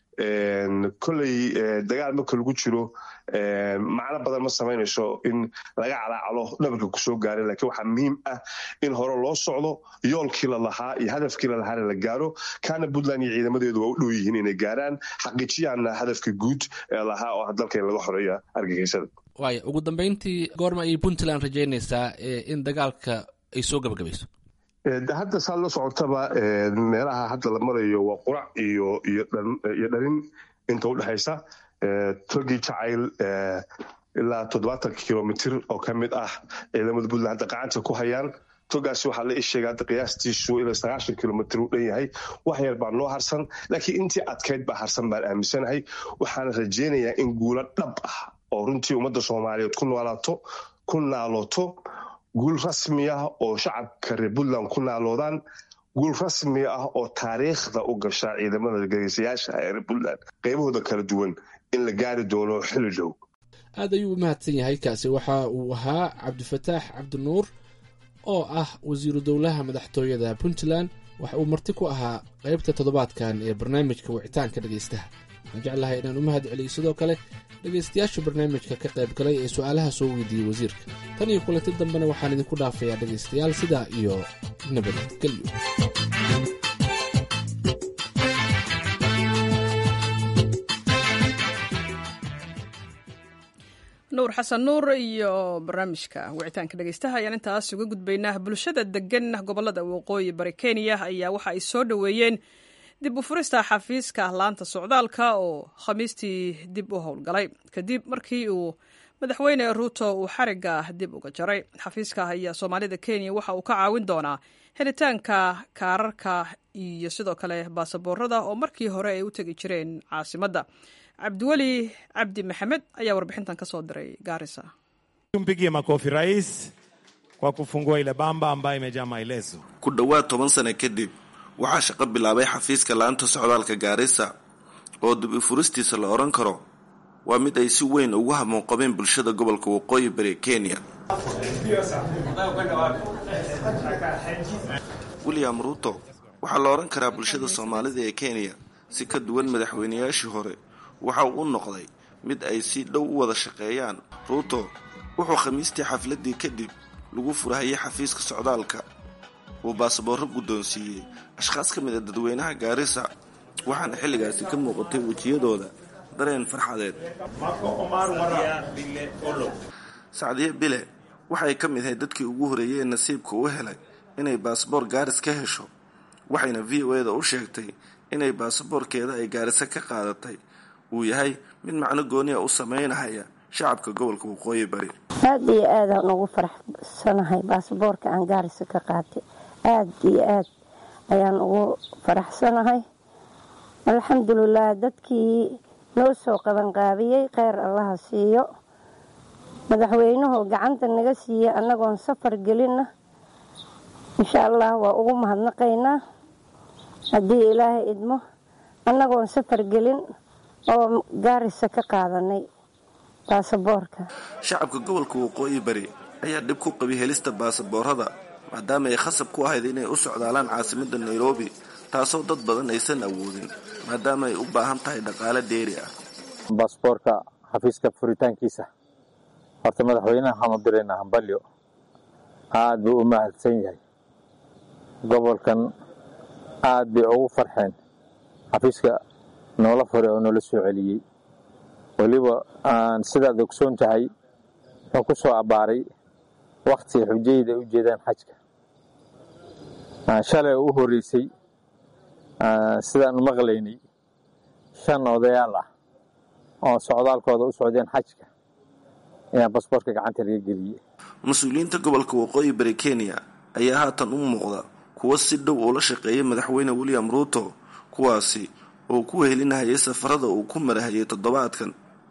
koley dagaal marka lagu jiro macno badan ma samaynayso in laga calaacalo dhabarka kusoo gaaray laakiin waxaa muhiim ah in hore loo socdo yoolkii la lahaa iyo hadafkii la lahaana la gaaro kaana puntland iyo ciidamadeedu waa u dhow yihiin inay gaaraan xaqiijiyaana hadafka guud ee lahaa oo dalka in laga xoreeya argagixisada waaya ugu dambeyntii goorma ayay puntland rajaynaysaa in dagaalka ay soo gabagabayso hadda saad la socotaba meelaha hadda la marayo waa qurac iyo iyo dharin inta udhexaysa togii jacayl ilaa toddobaatan kilomitr oo ka mid ah ciidamada puntland hadda gacanta ku hayaan togaasi waxaa la isheega hadda qiyaastiisu ilaa sagaashan kilomitr u dhan yahay wax yar baa noo harsan laakiin intii adkayd baa harsan baan aaminsanahay waxaana rajaynayaa in guulo dhab ah oo runtii ummadda soomaaliyeed ku noolaato ku naalooto guul rasmi ah oo shacabka reer puntland ku naaloodaan guul rasmi ah oo taariikhda u gasha ciidamada gageysayaasha ee reer puntland qaybahooda kala duwan in la gaari doono xili dhow aad ayuu u mahadsan yahay kaasi waxa uu ahaa cabdifataax cabdinuur oo ah wasiiru dowlaha madaxtooyada puntland waxa uu marti ku ahaa qaybta toddobaadkan ee barnaamijka wicitaanka dhegaystaha waxaan jeclahay inaan u mahad celiyo sidoo kale dhegaystayaasha barnaamijka ka qayb galay ee su'aalaha soo weydiiyey wasiirka tan iyo kulanti dambena waxaan idinku dhaafayaa dhegaystayaal sidaa iyo nabadgelyo nuur nuur xasan nuur iyo barnaamijka wicitaanka dhegeystaha ayaan intaas uga gudbaynaa bulshada degan gobolada waqooyi bari kenya ayaa waxa ay soo dhoweeyeen dib u furista xafiiska laanta socdaalka oo khamiistii dib u howlgalay kadib markii uu madaxweyne ruuto uu xariga dib uga jaray xafiiska ayaa soomaalida kenya waxa uu ka caawin doonaa helitaanka kaararka iyo sidoo kale baasaboorada oo markii hore ay u tegi jireen caasimadda cabdiweli cabdi maxamed ayaa warbixintan ka soo diray gaarisa Tumpigie makofi rais kwa kufungua ile bamba ambayo imejaa maelezo. ku dhowaad toban sano kadib waxaa shaqo bilaabay xafiiska laanta socdaalka gaarisa oo dib u furistiisa la odhan karo waa mid ay si weyn ugu hamuunqabeen bulshada gobolka waqooyi bari kenya william ruuto waxaa la odhan karaa bulshada soomaalida ee kenya si ka duwan madaxweynayaashii hore waxa uu u noqday mid ay si dhow u wada shaqeeyaan ruuto wuxuu khamiistii xafladii kadib lagu furahayay xafiiska socdaalka uu baasaboorro guddoonsiiyey ashkhaas ka mid a dadweynaha gaarisa waxaana xilligaasi ka muuqatay wejiyadooda dareen farxadeed sacdiye bile waxay ka mid ahayd dadkii ugu horeeyey ee nasiibka u helay inay baasaboor gaaris ka hesho waxayna v o e da u sheegtay inay baasaboorkeeda ay gaarisa ka qaadatay uu yahay mid macno gooniya u sameynahaya shacabka gobolka waqooyi bari aada iyo aadaan ugu faraxsanahay baasaboorka aan gaarisa ka qaatay aada iyo aad ayaan ugu faraxsanahay alxamdulilah dadkii noo soo qabanqaabiyey kheyr allaha siiyo madaxweynuhu gacanta naga siiye annagoon safar gelinna insha allah waa ugu mahadnaqaynaa haddii ilaahay idmo annagoon safar gelin oo gaarisa ka qaadanay baasaboorka shacabka gobolka waqooyi bari ayaa dhib ku qabay helista baasaboorada maadaama ay khasab ku ahayd inay u socdaalaan caasimadda nairobi taasoo dad badan aysan awoodin maadaama ay u baahan tahay dhaqaale dheeri ah baasboorka xafiiska furitaankiisa horta madaxweynaha waxaan u diraynaa hambalyo aad buu u mahadsan yahay gobolkan aad bay ugu farxeen xafiiska noola furay oo noola soo celiyey weliba aan sidaad ogsoon tahay wuxuu ku soo abbaaray wakhti xujayda ay u jeedaan xajka shalay u horreysay sidaan maqlaynay shan odayaal ah oo socdaalkooda u socdeen xajka ayaa basboortka gacanta laga geliyey mas-uuliyiinta gobolka waqooyi bari kenya ayaa haatan u muuqda kuwo si dhow ula shaqeeyay madaxweyne william ruuto kuwaasi oo ku helinahayay safarada uu ku marahayay toddobaadkan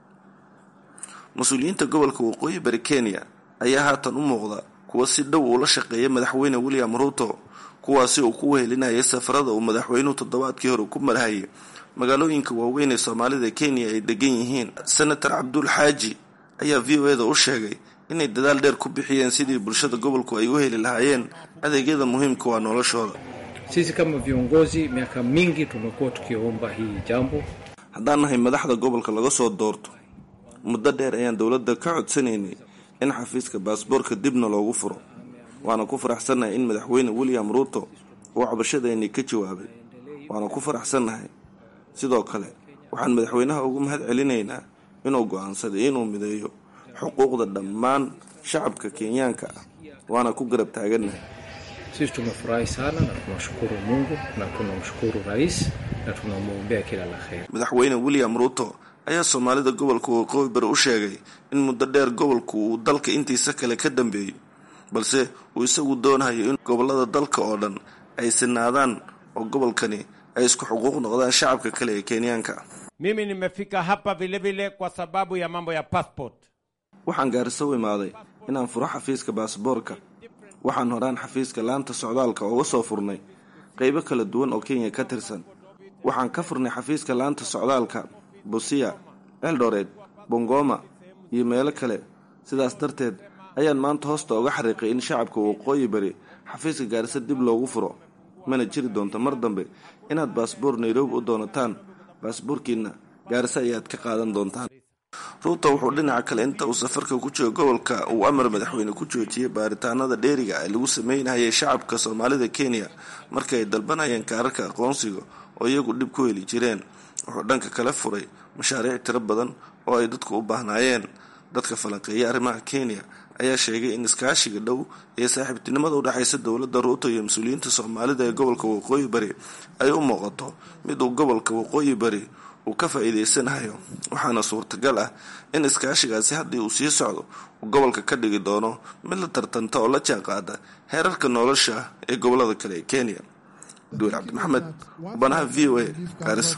mas-uuliyiinta gobolka waqooyi bari kenya ayaa haatan u muuqda kuwo si dhow ula shaqeeyay madaxweyne william ruuto kuwaasi oo ku wehelinayay safarada uu madaxweynuhu toddobaadkii hore ku marhayay magaalooyinka waaweyn ee soomaalida kenya ay degan yihiin senator cabdul xaaji ayaa v o eda u sheegay inay dadaal dheer ku bixiyeen sidii bulshada gobolku ay u heli lahaayeen adeegyada muhiimka waa noloshooda Sisi kama viongozi miaka mingi tumekuwa tukiomba hii jambo. haddaan nahay madaxda gobolka laga soo doorto muddo dheer ayaan dowladda ka codsanaynay in xafiiska baasboorka dibna loogu furo waana ku faraxsannahay in madaxweyne william ruuto uu cabashadeennii ka jawaabay waana ku faraxsannahay sidoo kale waxaan madaxweynaha ugu mahad celinaynaa inuu go'aansaday inuu mideeyo xuquuqda dhammaan shacabka kenyaanka ah waana ku garab taagannahay Sisi tumefurahi sana na tunashukuru Mungu na tunamshukuru rais na tunamwombea kila la kheri. madaxweyne william ruuto ayaa soomaalida gobolka waqooyi bari u sheegay in muddo dheer gobolku uu dalka intiisa kale ka dambeeyey balse uu isagu doonayo in gobolada dalka oo dhan ay sinaadaan oo gobolkani ay isku xuquuq noqdaan shacabka kale ee kenyaanka Mimi nimefika hapa vilevile kwa sababu ya mambo ya passport. waxaan gaariso u imaaday inaan furo xafiiska baasboorka waxaan horaan xafiiska laanta socdaalka uga soo furnay qaybo kala duwan oo kenya ka tirsan waxaan ka furnay xafiiska laanta socdaalka busia eldoret bongoma iyo meelo kale sidaas darteed ayaan maanta hoosta uga xariiqay in shacabka waqooyi bari xafiiska gaariso dib loogu furo mana jiri doonto mar dambe inaad baasboor nairobi u doonataan baasboorkiina gaariso ayaad ka qaadan doontaan ruuto wuxuu dhinaca kale inta uu safarka ku joogo gobolka uu amar madaxweyne ku joojiyey baaritaanada dheeriga ee lagu sameynayay shacabka soomaalida kenya markii ay dalbanayeen kaararka aqoonsiga oo iyagu dhib ku heli jireen wuxuu dhanka kale furay mashaariic tiro badan oo ay dadku u baahnaayeen dadka falanqeeya arrimaha kenya ayaa sheegay in iskaashiga dhow ee saaxiibtinimada udhexaysa dowladda ruuto iyo mas-uuliyiinta soomaalida ee gobolka waqooyi bari ay u muuqato mid uu gobolka waqooyi bari uu ka faa-iideysanayo waxaana suurtagal ah in iskaashigaasi haddii uu sii socdo uu gobolka ka dhigi doono mid la tartanta oo la jaanqaada heerarka nolosha ee gobolada kale ee kenya duur cabdimaxamed banaha v o a gaarisa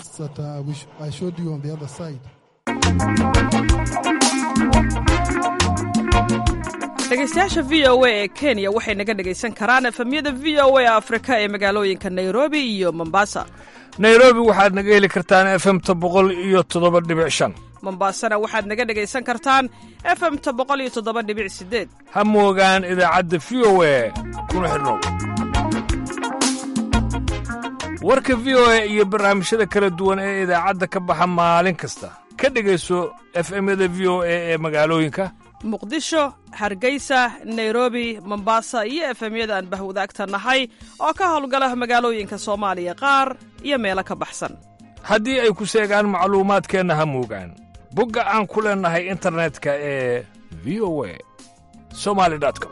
dhegeystayaasha v o a ee kenya waxay naga dhegaysan karaan efemyada v o a afrika ee magaalooyinka nairobi iyo mombasa nairobi waxaad naga heli kartaan efemta boqol iyo toddoba dhibic shan mombasana waxaad naga dhegaysan kartaan efemta boqol iyo toddoba dhibic sideed ha moogaan idaacadda v o a kuna xidhnow warka v o a iyo barnaamijyada kala duwan ee idaacadda ka baxa maalin kasta ka dhegayso efemyada v o a ee magaalooyinka muqdisho hargeysa nairobi mombasa iyo efemyada aan bahwadaagta nahay oo ka howlgala magaalooyinka soomaaliya qaar iyo meelo ka baxsan haddii ay ku seegaan macluumaadkeenna ha moogaan bogga aan ku leennahay internetka ee v o a somali com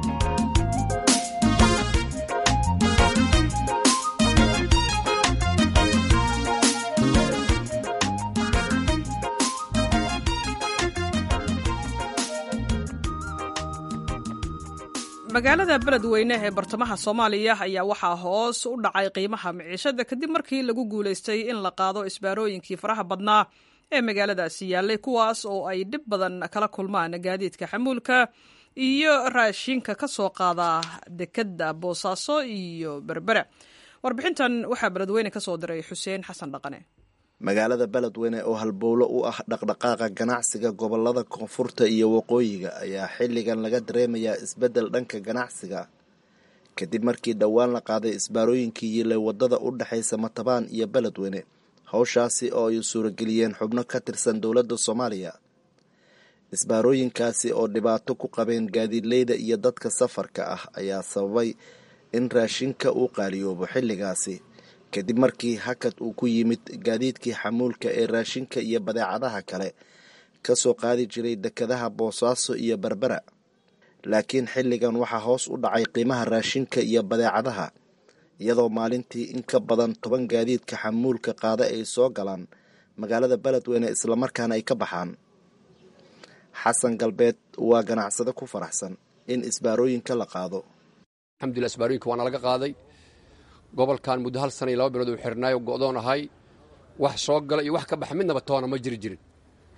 magaalada beledweyne ee bartamaha soomaaliya ayaa waxaa hoos u dhacay qiimaha miciishada kadib markii lagu guulaystay in la qaado isbaarooyinkii faraha badnaa ee magaaladaasi yaallay kuwaas oo ay dhib badan kala kulmaan gaadiidka xamuulka iyo raashinka ka soo qaada dekadda boosaaso iyo berbera warbixintan waxaa beledweyne ka soo diray xuseen xasan dhaqane magaalada beledweyne oo halbowlo u ah dhaqdhaqaaqa ganacsiga gobolada koonfurta iyo waqooyiga ayaa xilligan laga dareemayaa isbeddel dhanka ganacsiga kadib markii dhowaan la qaaday isbaarooyinkii yilay wadada u dhexaysa matabaan iyo beledweyne howshaasi oo ay suurageliyeen xubno ka tirsan dowladda soomaaliya isbaarooyinkaasi oo dhibaato ku qabeen gaadiidleyda iyo dadka safarka ah ayaa sababay in raashinka uu qaaliyoobo xilligaasi kadib markii hakad uu ku yimid gaadiidkii xamuulka ee raashinka iyo badeecadaha kale ka soo qaadi jiray dekadaha boosaaso iyo berbera laakiin xilligan waxaa hoos u dhacay qiimaha raashinka iyo badeecadaha iyadoo maalintii in ka badan toban gaadiidka xamuulka qaada ay soo galaan magaalada beledweyne islamarkaana ay ka baxaan xasan galbeed waa ganacsade ku faraxsan in isbaarooyinka la qaado alxamdulillah isbaarooyinka waana laga qaaday gobolkan muddo hal sana iyo laba bilood uu xirnaayo go'doon ahay wax soo gala iyo wax ka baxa midnaba toona ma jiri jirin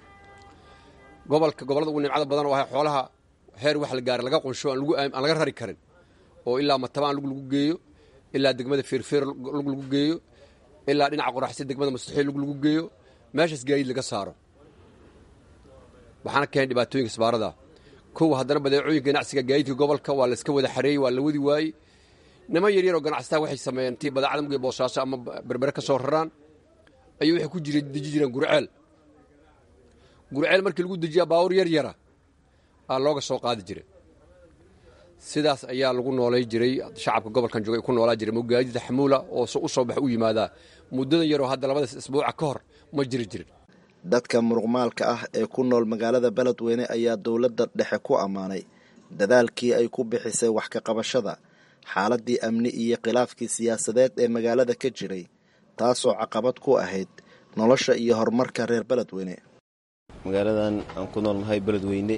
gobolka gobollada ugu nimcada badan oo ahay xoolaha heer wax la gaaray laga qunsho aan laga rari karin oo ilaa matabaan lug lagu geeyo ilaa degmada feerfeer lug lagu geeyo ilaa dhinaca qoraxsi degmada mustaxiil lug lagu geeyo meeshaas gaadiid laga saaro waxaana keenay dhibaatooyinka isbaarada kow haddana badeecooyinka ganacsiga gaadiidka gobolka waa layska wada xareeyey waa la wadi waayey niman yaryar oo ganacsataa waxay sameeyeen tii badeecada mugay boosaaso ama berbere ka soo raraan ayuu waxay ku jira deji jireen gurceel gurceel markii lagu dejiyaa baawur yar yara aa looga soo qaadi jira sidaas ayaa lagu noolay jiray shacabka gobolkan jooga ku noolaa jiray mogaadida xamuula oo u soo bax u yimaadaa muddadan yaroo hadda labadaas isbuuca ka hor ma jiri jirin dadka muruqmaalka ah ee ku nool magaalada beledweyne ayaa dowladda dhexe ku ammaanay dadaalkii ay ku bixisay wax ka qabashada xaaladii amni iyo khilaafkii siyaasadeed ee magaalada ka jiray taasoo caqabad ku ahayd nolosha iyo horumarka reer beledweyne magaaladan aan ku noolnahay beledweyne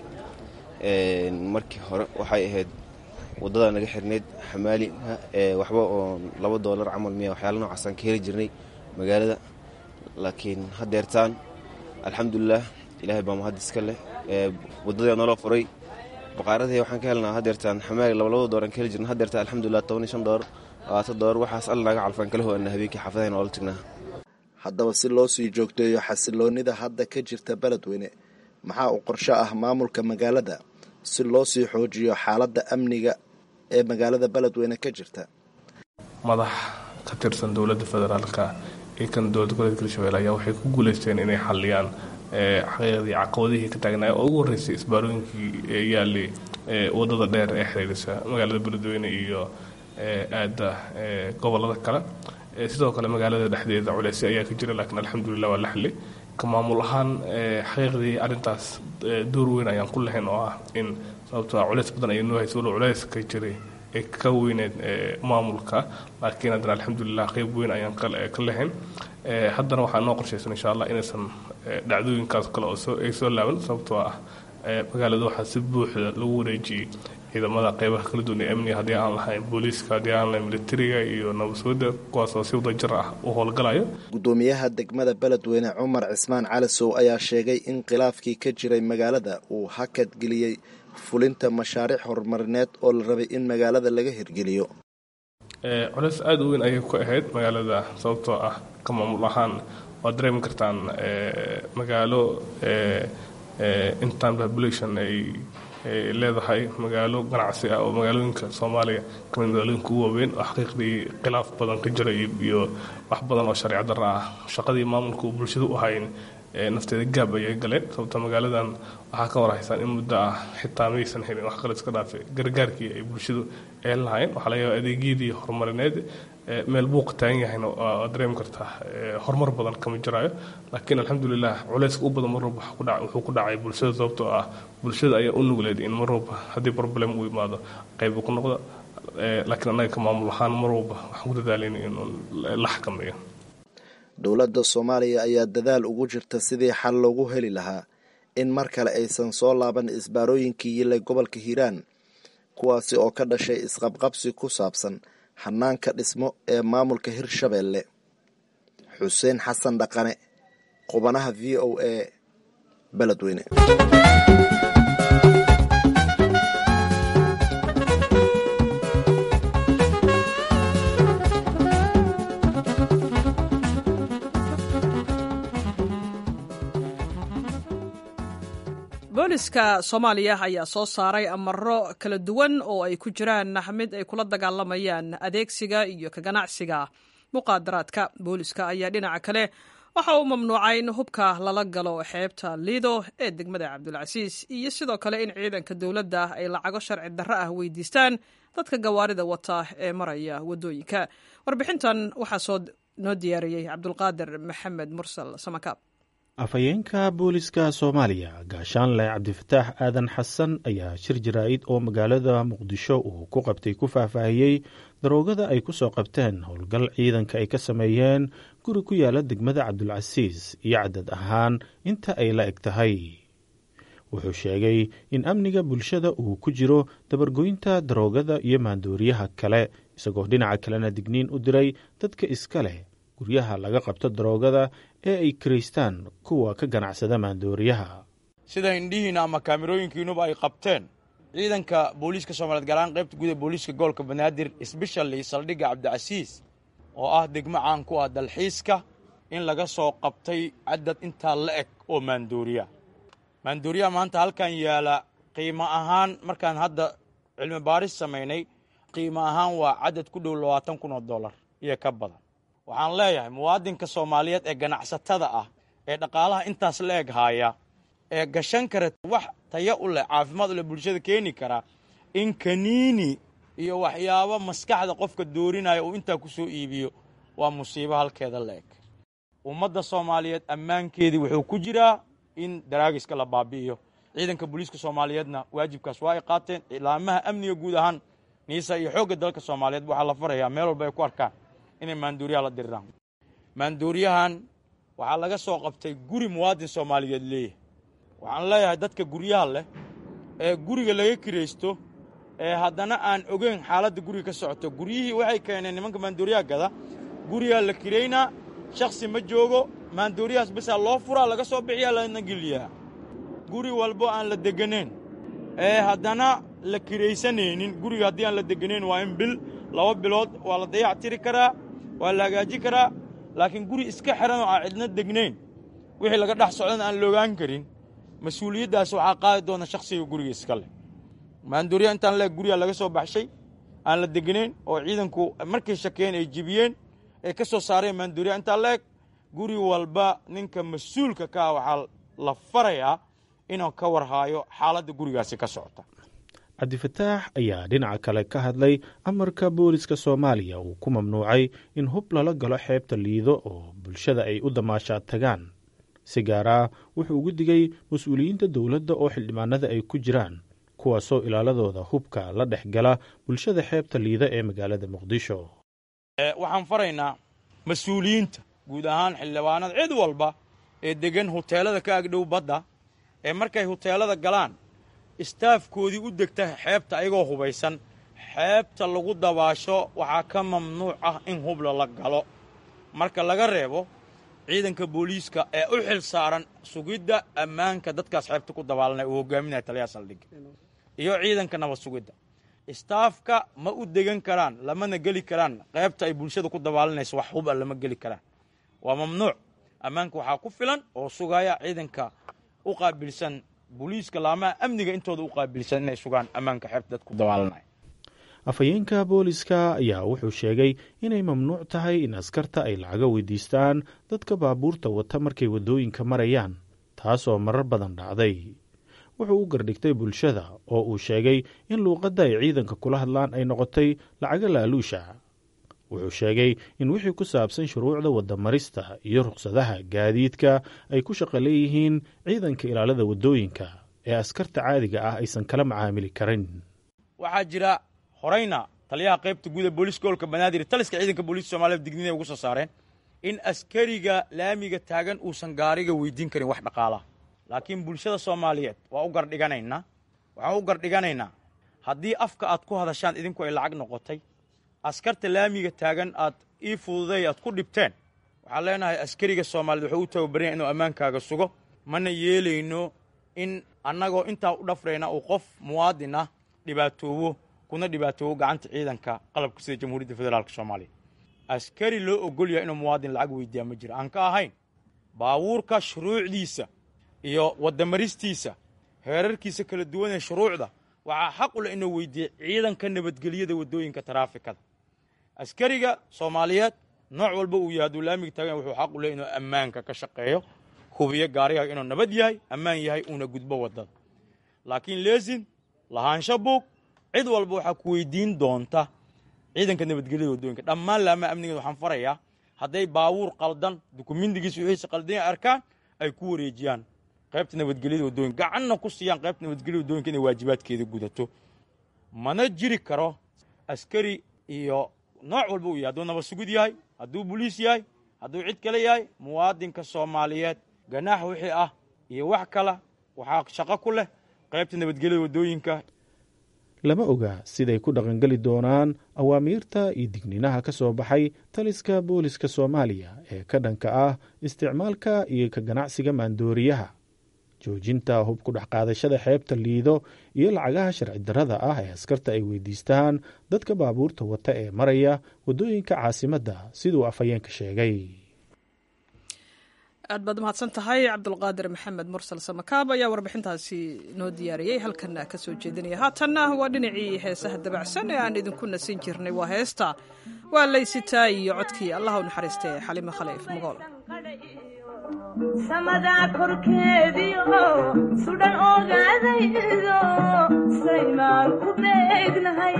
markii hore waxay ahayd wadada naga xirneyd xamaalina waxba oo laba doolar camal miya waxyaala noocaasaan ka heli jirnay magaalada laakiin haddeertaan alxamdulilah ilaahay baa mahad iska leh wadadii noola furay baqaaradii waxaan ka helnaa hadeertaan xamaali labalabada dooran ka heli jirna hadeertaan alxamdulilah toban iyo shan doolar labaatan doolar waxaas alla naga calfaan kala hoana habeenkii xaafadahayn oola tagnaa haddaba si loo sii joogteeyo xasiloonnida hadda ka jirta beledweyne maxaa uu qorsho ah maamulka magaalada si loo sii xoojiyo xaaladda amniga ee magaalada beledweyne ka jirta madax ka tirsan dowladda federaalka iyo kan dowlad goboleedka hirshabelle ayaa waxay ku guuleysteen inay xaliyaan xaqiiqdii caqabadihii ka taagnaa oo ugu horreysay isbaarooyinkii yaalay wadada dheer ee xiriirisa magaalada beledweyne iyo aada gobolada kale sidoo kale magaalada dhexdeeda culeysyo ayaa ka jira laakiin alxamdulilah waa la xili ka maamul ahaan xaqiiqdii arrintaas door weyn ayaan ku lahayn oo ah in sababtoo ah culeys badan ayay noo haysa walow culeys ka jiray ee ka weyneed maamulka laakiin haddana alxamdulilah qeyb weyn ayaan ka lahayn haddana waxaa noo qorshaysan insha allah inaysan dhacdooyinkaas kale oo ay soo laaban sababtoo ah magaalada waxaa si buuxda lagu wareejiyey ciidamada qeybaha kala duwan ee amniga haddii aan lahayn booliiska haddii aan lahayn militariga iyo nabadsuuda kuwaas oo si wadajir ah u howlgalayo gudoomiyaha degmada beledweyne cumar cismaan calisow ayaa sheegay in khilaafkii ka jiray magaalada uu hakad geliyey fulinta mashaariic horumarineed oo la rabay in magaalada laga hirgeliyo culeys aada u weyn ayay ku ahayd magaalada sababtoo ah ka maamul ahaan waad dareemi kartaan magaalo intan population ay leedahay magaalo ganacsi ah oo magaalooyinka soomaaliya kamid magaalooyinka ugu waaweyn oo xaqiiqdii khilaaf badan ka jira iyo wax badan oo sharci darra ah shaqadii maamulka uu bulshada u hayn nafteeda gaab ayay galeen sababto magaaladan waxaa ka warhaysaan in muddo ah xitaa maysan helin wax kale iska dhaafe gargaarkii ay bulshadu eelan lahayn waxaa laga yaaba adeegyadii horumarineed meel buuqa taagan yahayna waa dareemi kartaa horumar badan kama jiraayo laakiin alxamdulilah culeyska u badan mar walba wuxuu ku dhacay bulshada sababtoo ah bulshada ayaa u nugleed in mar walba haddii problem uu imaado qayb ku noqda laakiin annaga ka maamul ahaan mar walba waxaan ku dadaalayna in la xakameeyo dowladda soomaaliya ayaa dadaal ugu jirta sidii xal loogu heli lahaa in mar kale aysan soo laaban isbaarooyinkii yilay gobolka hiiraan kuwaasi oo ka dhashay isqabqabsi ku saabsan hanaanka dhismo ee maamulka hirshabeelle xuseen xasan dhaqane qubanaha v o a beledweyne booliska soomaaliya ayaa soo saaray amaro kala duwan oo ay ku jiraan mid ay kula dagaalamayaan adeegsiga iyo ka ganacsiga muqaadaraadka booliska ayaa dhinaca kale waxa uu mamnuucay in hubka lala galo xeebta liido ee degmada cabdulcasiis iyo sidoo kale in ciidanka dowladda ay lacago sharci darro ah weydiistaan dadka gawaarida wata ee maraya waddooyinka warbixintan waxaa soo noo diyaariyey cabdulqaadir maxamed mursal samakaab afhayeenka booliska soomaaliya gaashaanle cabdifataax aadan xasan ayaa shir jaraa'id oo magaalada muqdisho uu ku qabtay ku faahfaahiyey daroogada ay ku soo qabteen howlgal ciidanka ay ka sameeyeen guri ku yaala degmada cabdulcasiis iyo cadad ahaan inta ay la eg tahay wuxuu sheegay in amniga bulshada uu ku jiro dabargoynta daroogada iyo maandooriyaha kale isagoo dhinaca kalena digniin u diray dadka iska leh guryaha laga qabto daroogada ee ay kiraystaan kuwa ka ganacsada maandooriyaha sida indhihiina ama kaamirooyinkiinuba ay qabteen ciidanka booliiska soomaaliyeed gaaraan qaybta guud ee booliiska gobolka banaadir sbeshali saldhigga cabdicasiis oo ah degmo caan ku ah dalxiiska in laga soo qabtay cadad intaa la eg oo maandooriya maandooriyaha maanta halkan yaala qiimo ahaan markaan hadda cilmi baaris samaynay qiimo ahaan waa cadad ku dhow labaatan kun oo dollar iyo ka badan waxaan leeyahay muwaadinka soomaaliyeed ee ganacsatada ah ee dhaqaalaha intaas la eg haaya ee gashan kara wax taya u leh caafimaad u leh bulshada keeni karaa in kaniini iyo waxyaabo maskaxda qofka doorinaya uu intaa ku soo iibiyo waa musiibo halkeeda la eg ummadda soomaaliyeed ammaankeedii wuxuu ku jiraa in daraagiska la baabi'iyo ciidanka booliiska soomaaliyeedna waajibkaas waa ay qaateen ilaamaha amniga guud ahaan niisa iyo xoogga dalka soomaaliyeed waxaa la farayaa meel walba ay ku arkaan inay maandooriyaha la diriraan maandooriyahan waxaa laga soo qabtay guri muwaadin soomaaliyeed leeyahay waxaan leeyahay dadka guryaha leh ee guriga laga kiraysto ee haddana aan ogeyn xaaladda guriga ka socoto guryihii waxay keeneen nimanka maandooriyaha gada gurigaa la kiraynaa shakhsi ma joogo maandooriyahaas basaa loo furaa laga soo bixiyaa lana geliyaa guri walbo aan la degganayn ee haddana la kiraysanaynin guriga haddii aan la degganayn waa in bil laba bilood waa la dayac tiri karaa waa la hagaaji karaa laakiin guri iska xiran oo aan cidna degnayn wixii laga dhex socdana aan loogaan karin mas-uuliyaddaas waxaa qaadi doona shakhsiga guriga iska leh maandooriya intaan leeg guriga laga soo baxshay aan la degnayn oo ciidanku markay shakeen ay jibiyeen ay ka soo saareen maandooriya intaan leeg guri walba ninka mas-uulka ka ah waxaa la farayaa inuu ka warhaayo xaaladda gurigaasi ka socota cabdifataax ayaa dhinaca kale ka hadlay amarka booliska soomaaliya uu ku mamnuucay in hub lala galo xeebta liido oo bulshada ay u damaashaad tagaan si gaar ah wuxuu ugu digay mas-uuliyiinta dowladda oo xildhibaanada ay ku jiraan kuwaasoo ilaaladooda hubka la dhex gala bulshada xeebta liida ee magaalada muqdisho waxaan faraynaa mas-uuliyiinta guud ahaan xildhibaanada cid walba ee deggan huteelada ka agdhow badda ee markay huteelada galaan istaafkoodii u degta xeebta ayagoo hubaysan xeebta lagu dabaasho waxaa ka mamnuuc ah in hubla la galo marka laga reebo ciidanka booliiska ee u xil saaran sugidda ammaanka dadkaas xeebta ku dabaalanaya uu hogaaminaya taliyaha saldhigga iyo ciidanka nabad sugidda istaafka ma u degan karaan lamana geli karaan qaybta ay bulshada ku dabaalanayso wax hub a lama geli karaan waa mamnuuc ammaanka waxaa ku filan oo sugaya ciidanka u qaabilsan booliiska laamaha amniga intooda u qaabilsan inay sugaan ammaanka xeebta dadku dabaalanaya afhayeenka booliska ayaa wuxuu sheegay inay mamnuuc tahay in askarta ay lacaga weydiistaan dadka baabuurta wata markay waddooyinka marayaan taasoo marar badan dhacday wuxuu u gardhigtay bulshada oo uu sheegay in luuqadda ay ciidanka kula hadlaan ay noqotay lacaga laaluusha wuxuu sheegay in wixii ku saabsan shuruucda waddamarista iyo ruqsadaha gaadiidka ay ku shaqo leeyihiin ciidanka ilaalada waddooyinka ee askarta caadiga ah aysan kala macaamili karin waxaa jira horayna taliyaha qaybta guud ee booliiska gobolka banaadir taliska ciidanka booliiska soomaaliyed digniinay ugu soo saareen in askariga laamiga taagan uusan gaariga weydiin karin wax dhaqaalaha laakiin bulshada soomaaliyeed waa u gardhiganaynaa waxaan u gardhiganaynaa haddii afka aad ku hadashaan idinku ay lacag noqotay askarta laamiga taagan aad ii fududay aad ku dhibteen waxaan leenahay askariga soomaaliyeed wuxuu u tababaranya inuu ammaankaaga sugo mana yeelayno in annagoo intaa u dhafrayna uu qof muwaadin ah dhibaatoobo kuna dhibaatoobo gacanta ciidanka qalabka sida jamhuuriyadda federaalka soomaaliya askari loo ogol yahay inuu muwaadin lacag weydiiyaa ma jiro aan ka ahayn baabuurka shuruucdiisa iyo waddamaristiisa heerarkiisa kala duwan ee shuruucda waxaa xaq u leh inuu weydiiya ciidanka nabadgelyada waddooyinka taraafikada askariga soomaaliyeed nooc walba uu yahay hadduu laamiga taagan wuxuu xaq u leh inuu ammaanka ka shaqeeyo hubiyo gaarigaaga inuu nabad yahay ammaan yahay uuna gudbo waddada laakiin leesin lahaansho buug cid walba waxaa ku weydiin doonta ciidanka nabadgelyada waddooyinka dhammaan laamaha amnigeeda waxaan farayaa hadday baabuur qaldan dukumindigiisa wixiisa qaldan arkaan ay ku wareejiyaan qaybta nabadgelyada waddooyinka gacanna ku siiyaan qaybta nabadgelyada waddooyinka inay waajibaadkeeda gudato mana jiri karo askari iyo nooc walba uu yahay hadduu nabad sugid yahay hadduu boliis yahay hadduu cid kale yahay muwaadinka soomaaliyeed ganaax wixii ah iyo wax kale waxaa shaqo ku leh qaybta nabadgelyada waddooyinka lama oga siday ku dhaqangeli doonaan awaamiirta iyo digniinaha ka soo baxay taliska booliska soomaaliya ee ka dhanka ah isticmaalka iyo ka ganacsiga maandooriyaha joojinta hub ku dhex qaadashada xeebta liido iyo lacagaha sharci darrada ah ee askarta ay weydiistaan dadka baabuurta wata ee maraya waddooyinka caasimadda siduu afhayeenka sheegay aad baad umahadsan tahay cabdulqaadir maxamed mursal samakaab ayaa warbixintaasi noo diyaariyey halkana ka soo jeedinaya haatanna waa dhinacii heesaha dabacsan ee aan idinku nasin jirnay waa heesta waa laysitaa iyo codkii allah u naxariistay xalimo khaliif magool samadaa korkeediio sudhan ogaadaydo saymaan ku beegnahay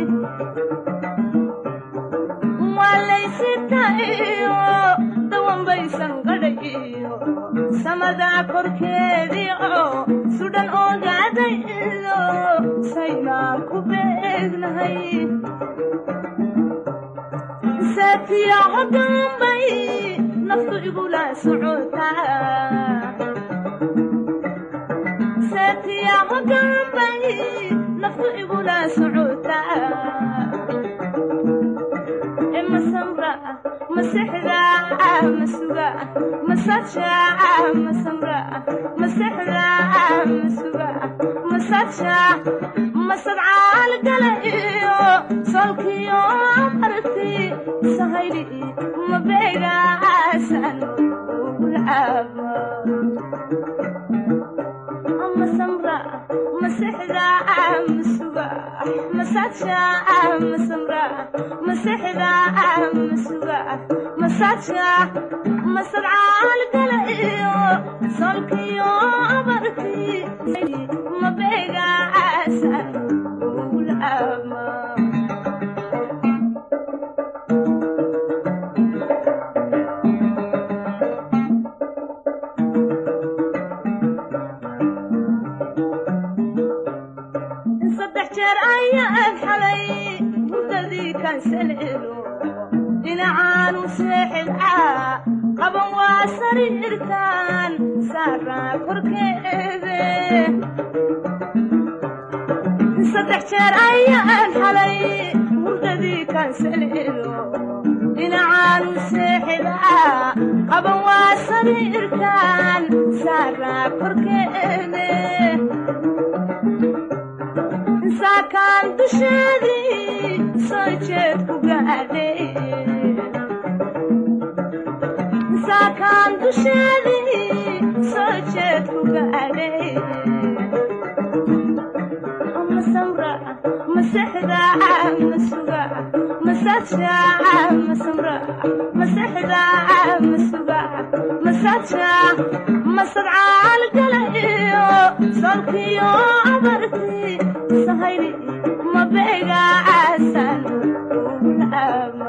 waa laysitaiyo dawanbaysan gadhayiyo samadaa korkeediio sudhan ogaadaydo saymaan ku beegnahay saatiya hodambay naftu igula socotasaatiya hodambay naftu igula socotaa masamra masexda masuga masaja masamra masexda masuga masaja masadcaal gala iyo solkiyo marti sahayli mabeegaasan ugulcaaba masamra masexda masuga masaja masamra masexda masuga masaja masadcaal gala iyo solkiyo marti mabeegaasan ugulcaaba kansaleelo dhinacaanu seexidcaa qaban waa sariirtaan saaraa korkeede saddex jeer ayaan xalay hurdadii kansaleelo dhinacaanu seexidcaa qaban waa sariirtaan saaraa korkeede saakaan dusheedii soo jeed ku gaadhay saakaan dusheedii soo jeed ku gaadhay ma samra ma sexda ma suga ma saja ma samra ma sexda ma suga ma saja ma sadcaal gala iyo solkiyo abarti sahayli ma beega caasan ama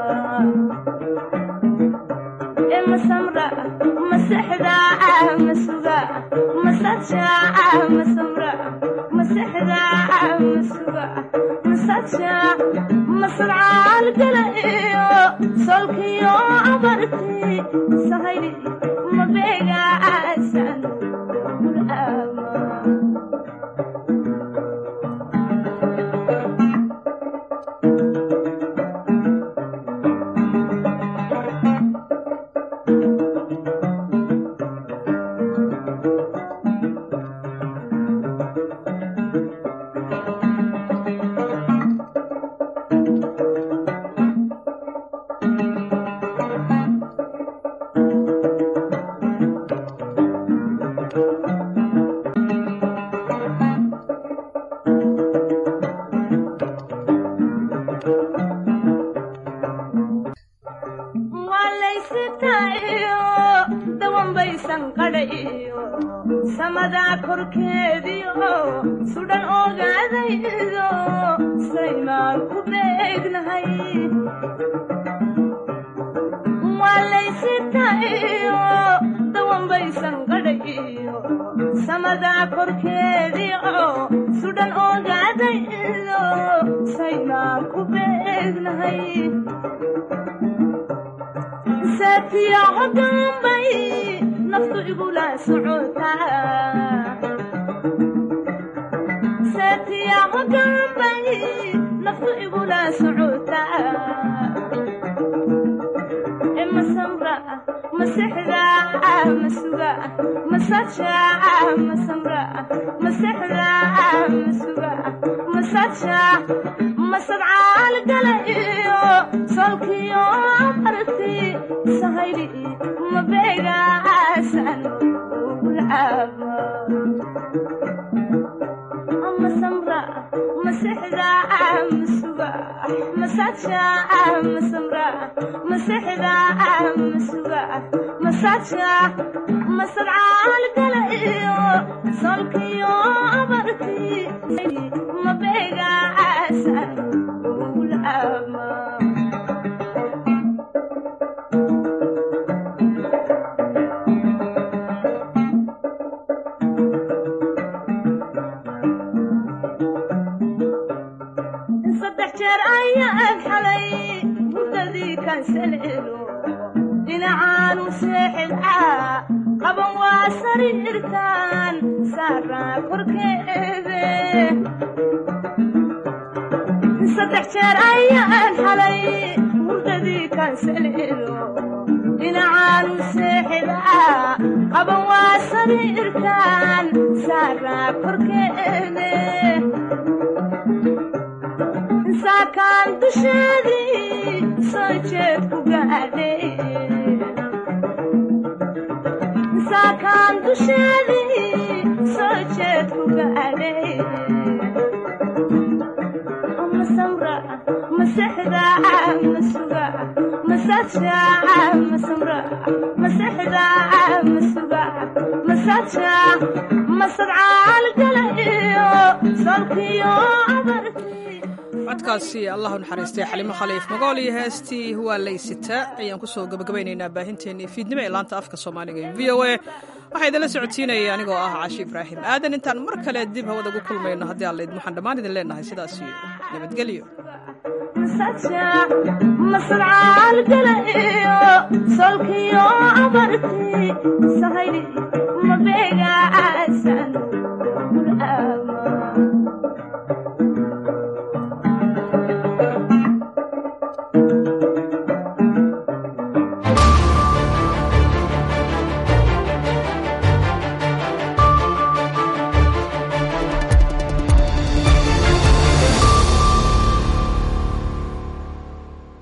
ma samra ma sexda ma suga ma saja ma samra ma sexda ma suga ma saja ma sadcaal gala iyo solkiyo abarti sahayli ma beega caasan ama waalaysitaiyo dawanbaysan qadhayo samadaa korkeediyo sudhan ogaadaydo saymaan ku beegnahay waalaysitaiyo dawanbaysan qadhayo samadaa korkeediyo sudhan ogaadaydo saymaan ku beegnahay saatiya hogaanbay naftu igula socotaa saatiya hogaanbay naftu igula socotaa e masamra masexda masuga masaja masamra masexda masuga masaja masadcaal gala iyo solkiyo abarti sahayli mabeega caasan ulcaaba masamra masexda masuga masaja masamra masexda masuga masaja masadcaal gala iyo solkiyo abarti mabeega caasan ulcaaba saddex jeer ayaan xalay hurdadii kansaleelo dhinacaanu seexidcaa qaban waa sariirtaan saaraa korkeede saddex jeer ayaan xalay hurdadii kansaleelo dhinacaanu seexidcaa qaban waa sariirtaan saaraa korkeede saakaan dusheedii soo jeed ku gaadhay saakaan dusheedii soo jeed ku gaadhay ma samra ma sexda ma suga ma saja ma samra ma sexda ma suga ma saja ma sadcaal gala iyo solkiyo abarti codkaasi allahu naxariistay xalimo khaliif magool iyo heestii waa laysita ayaan kusoo gabagabaynaynaa baahinteennii fiidnimo ee laanta afka soomaaliga ee v o a waxaa idinla socodsiinaya anigoo ah caashi ibraahim aadan intaan mar kale dib hawada ugu kulmayno haddii aan laydin waxaan dhammaan idin leenahay sidaas iyo nabadgelyo masaja masadcaal gala iyo solkiyo abarti sahayli mabeegaasan gur'aama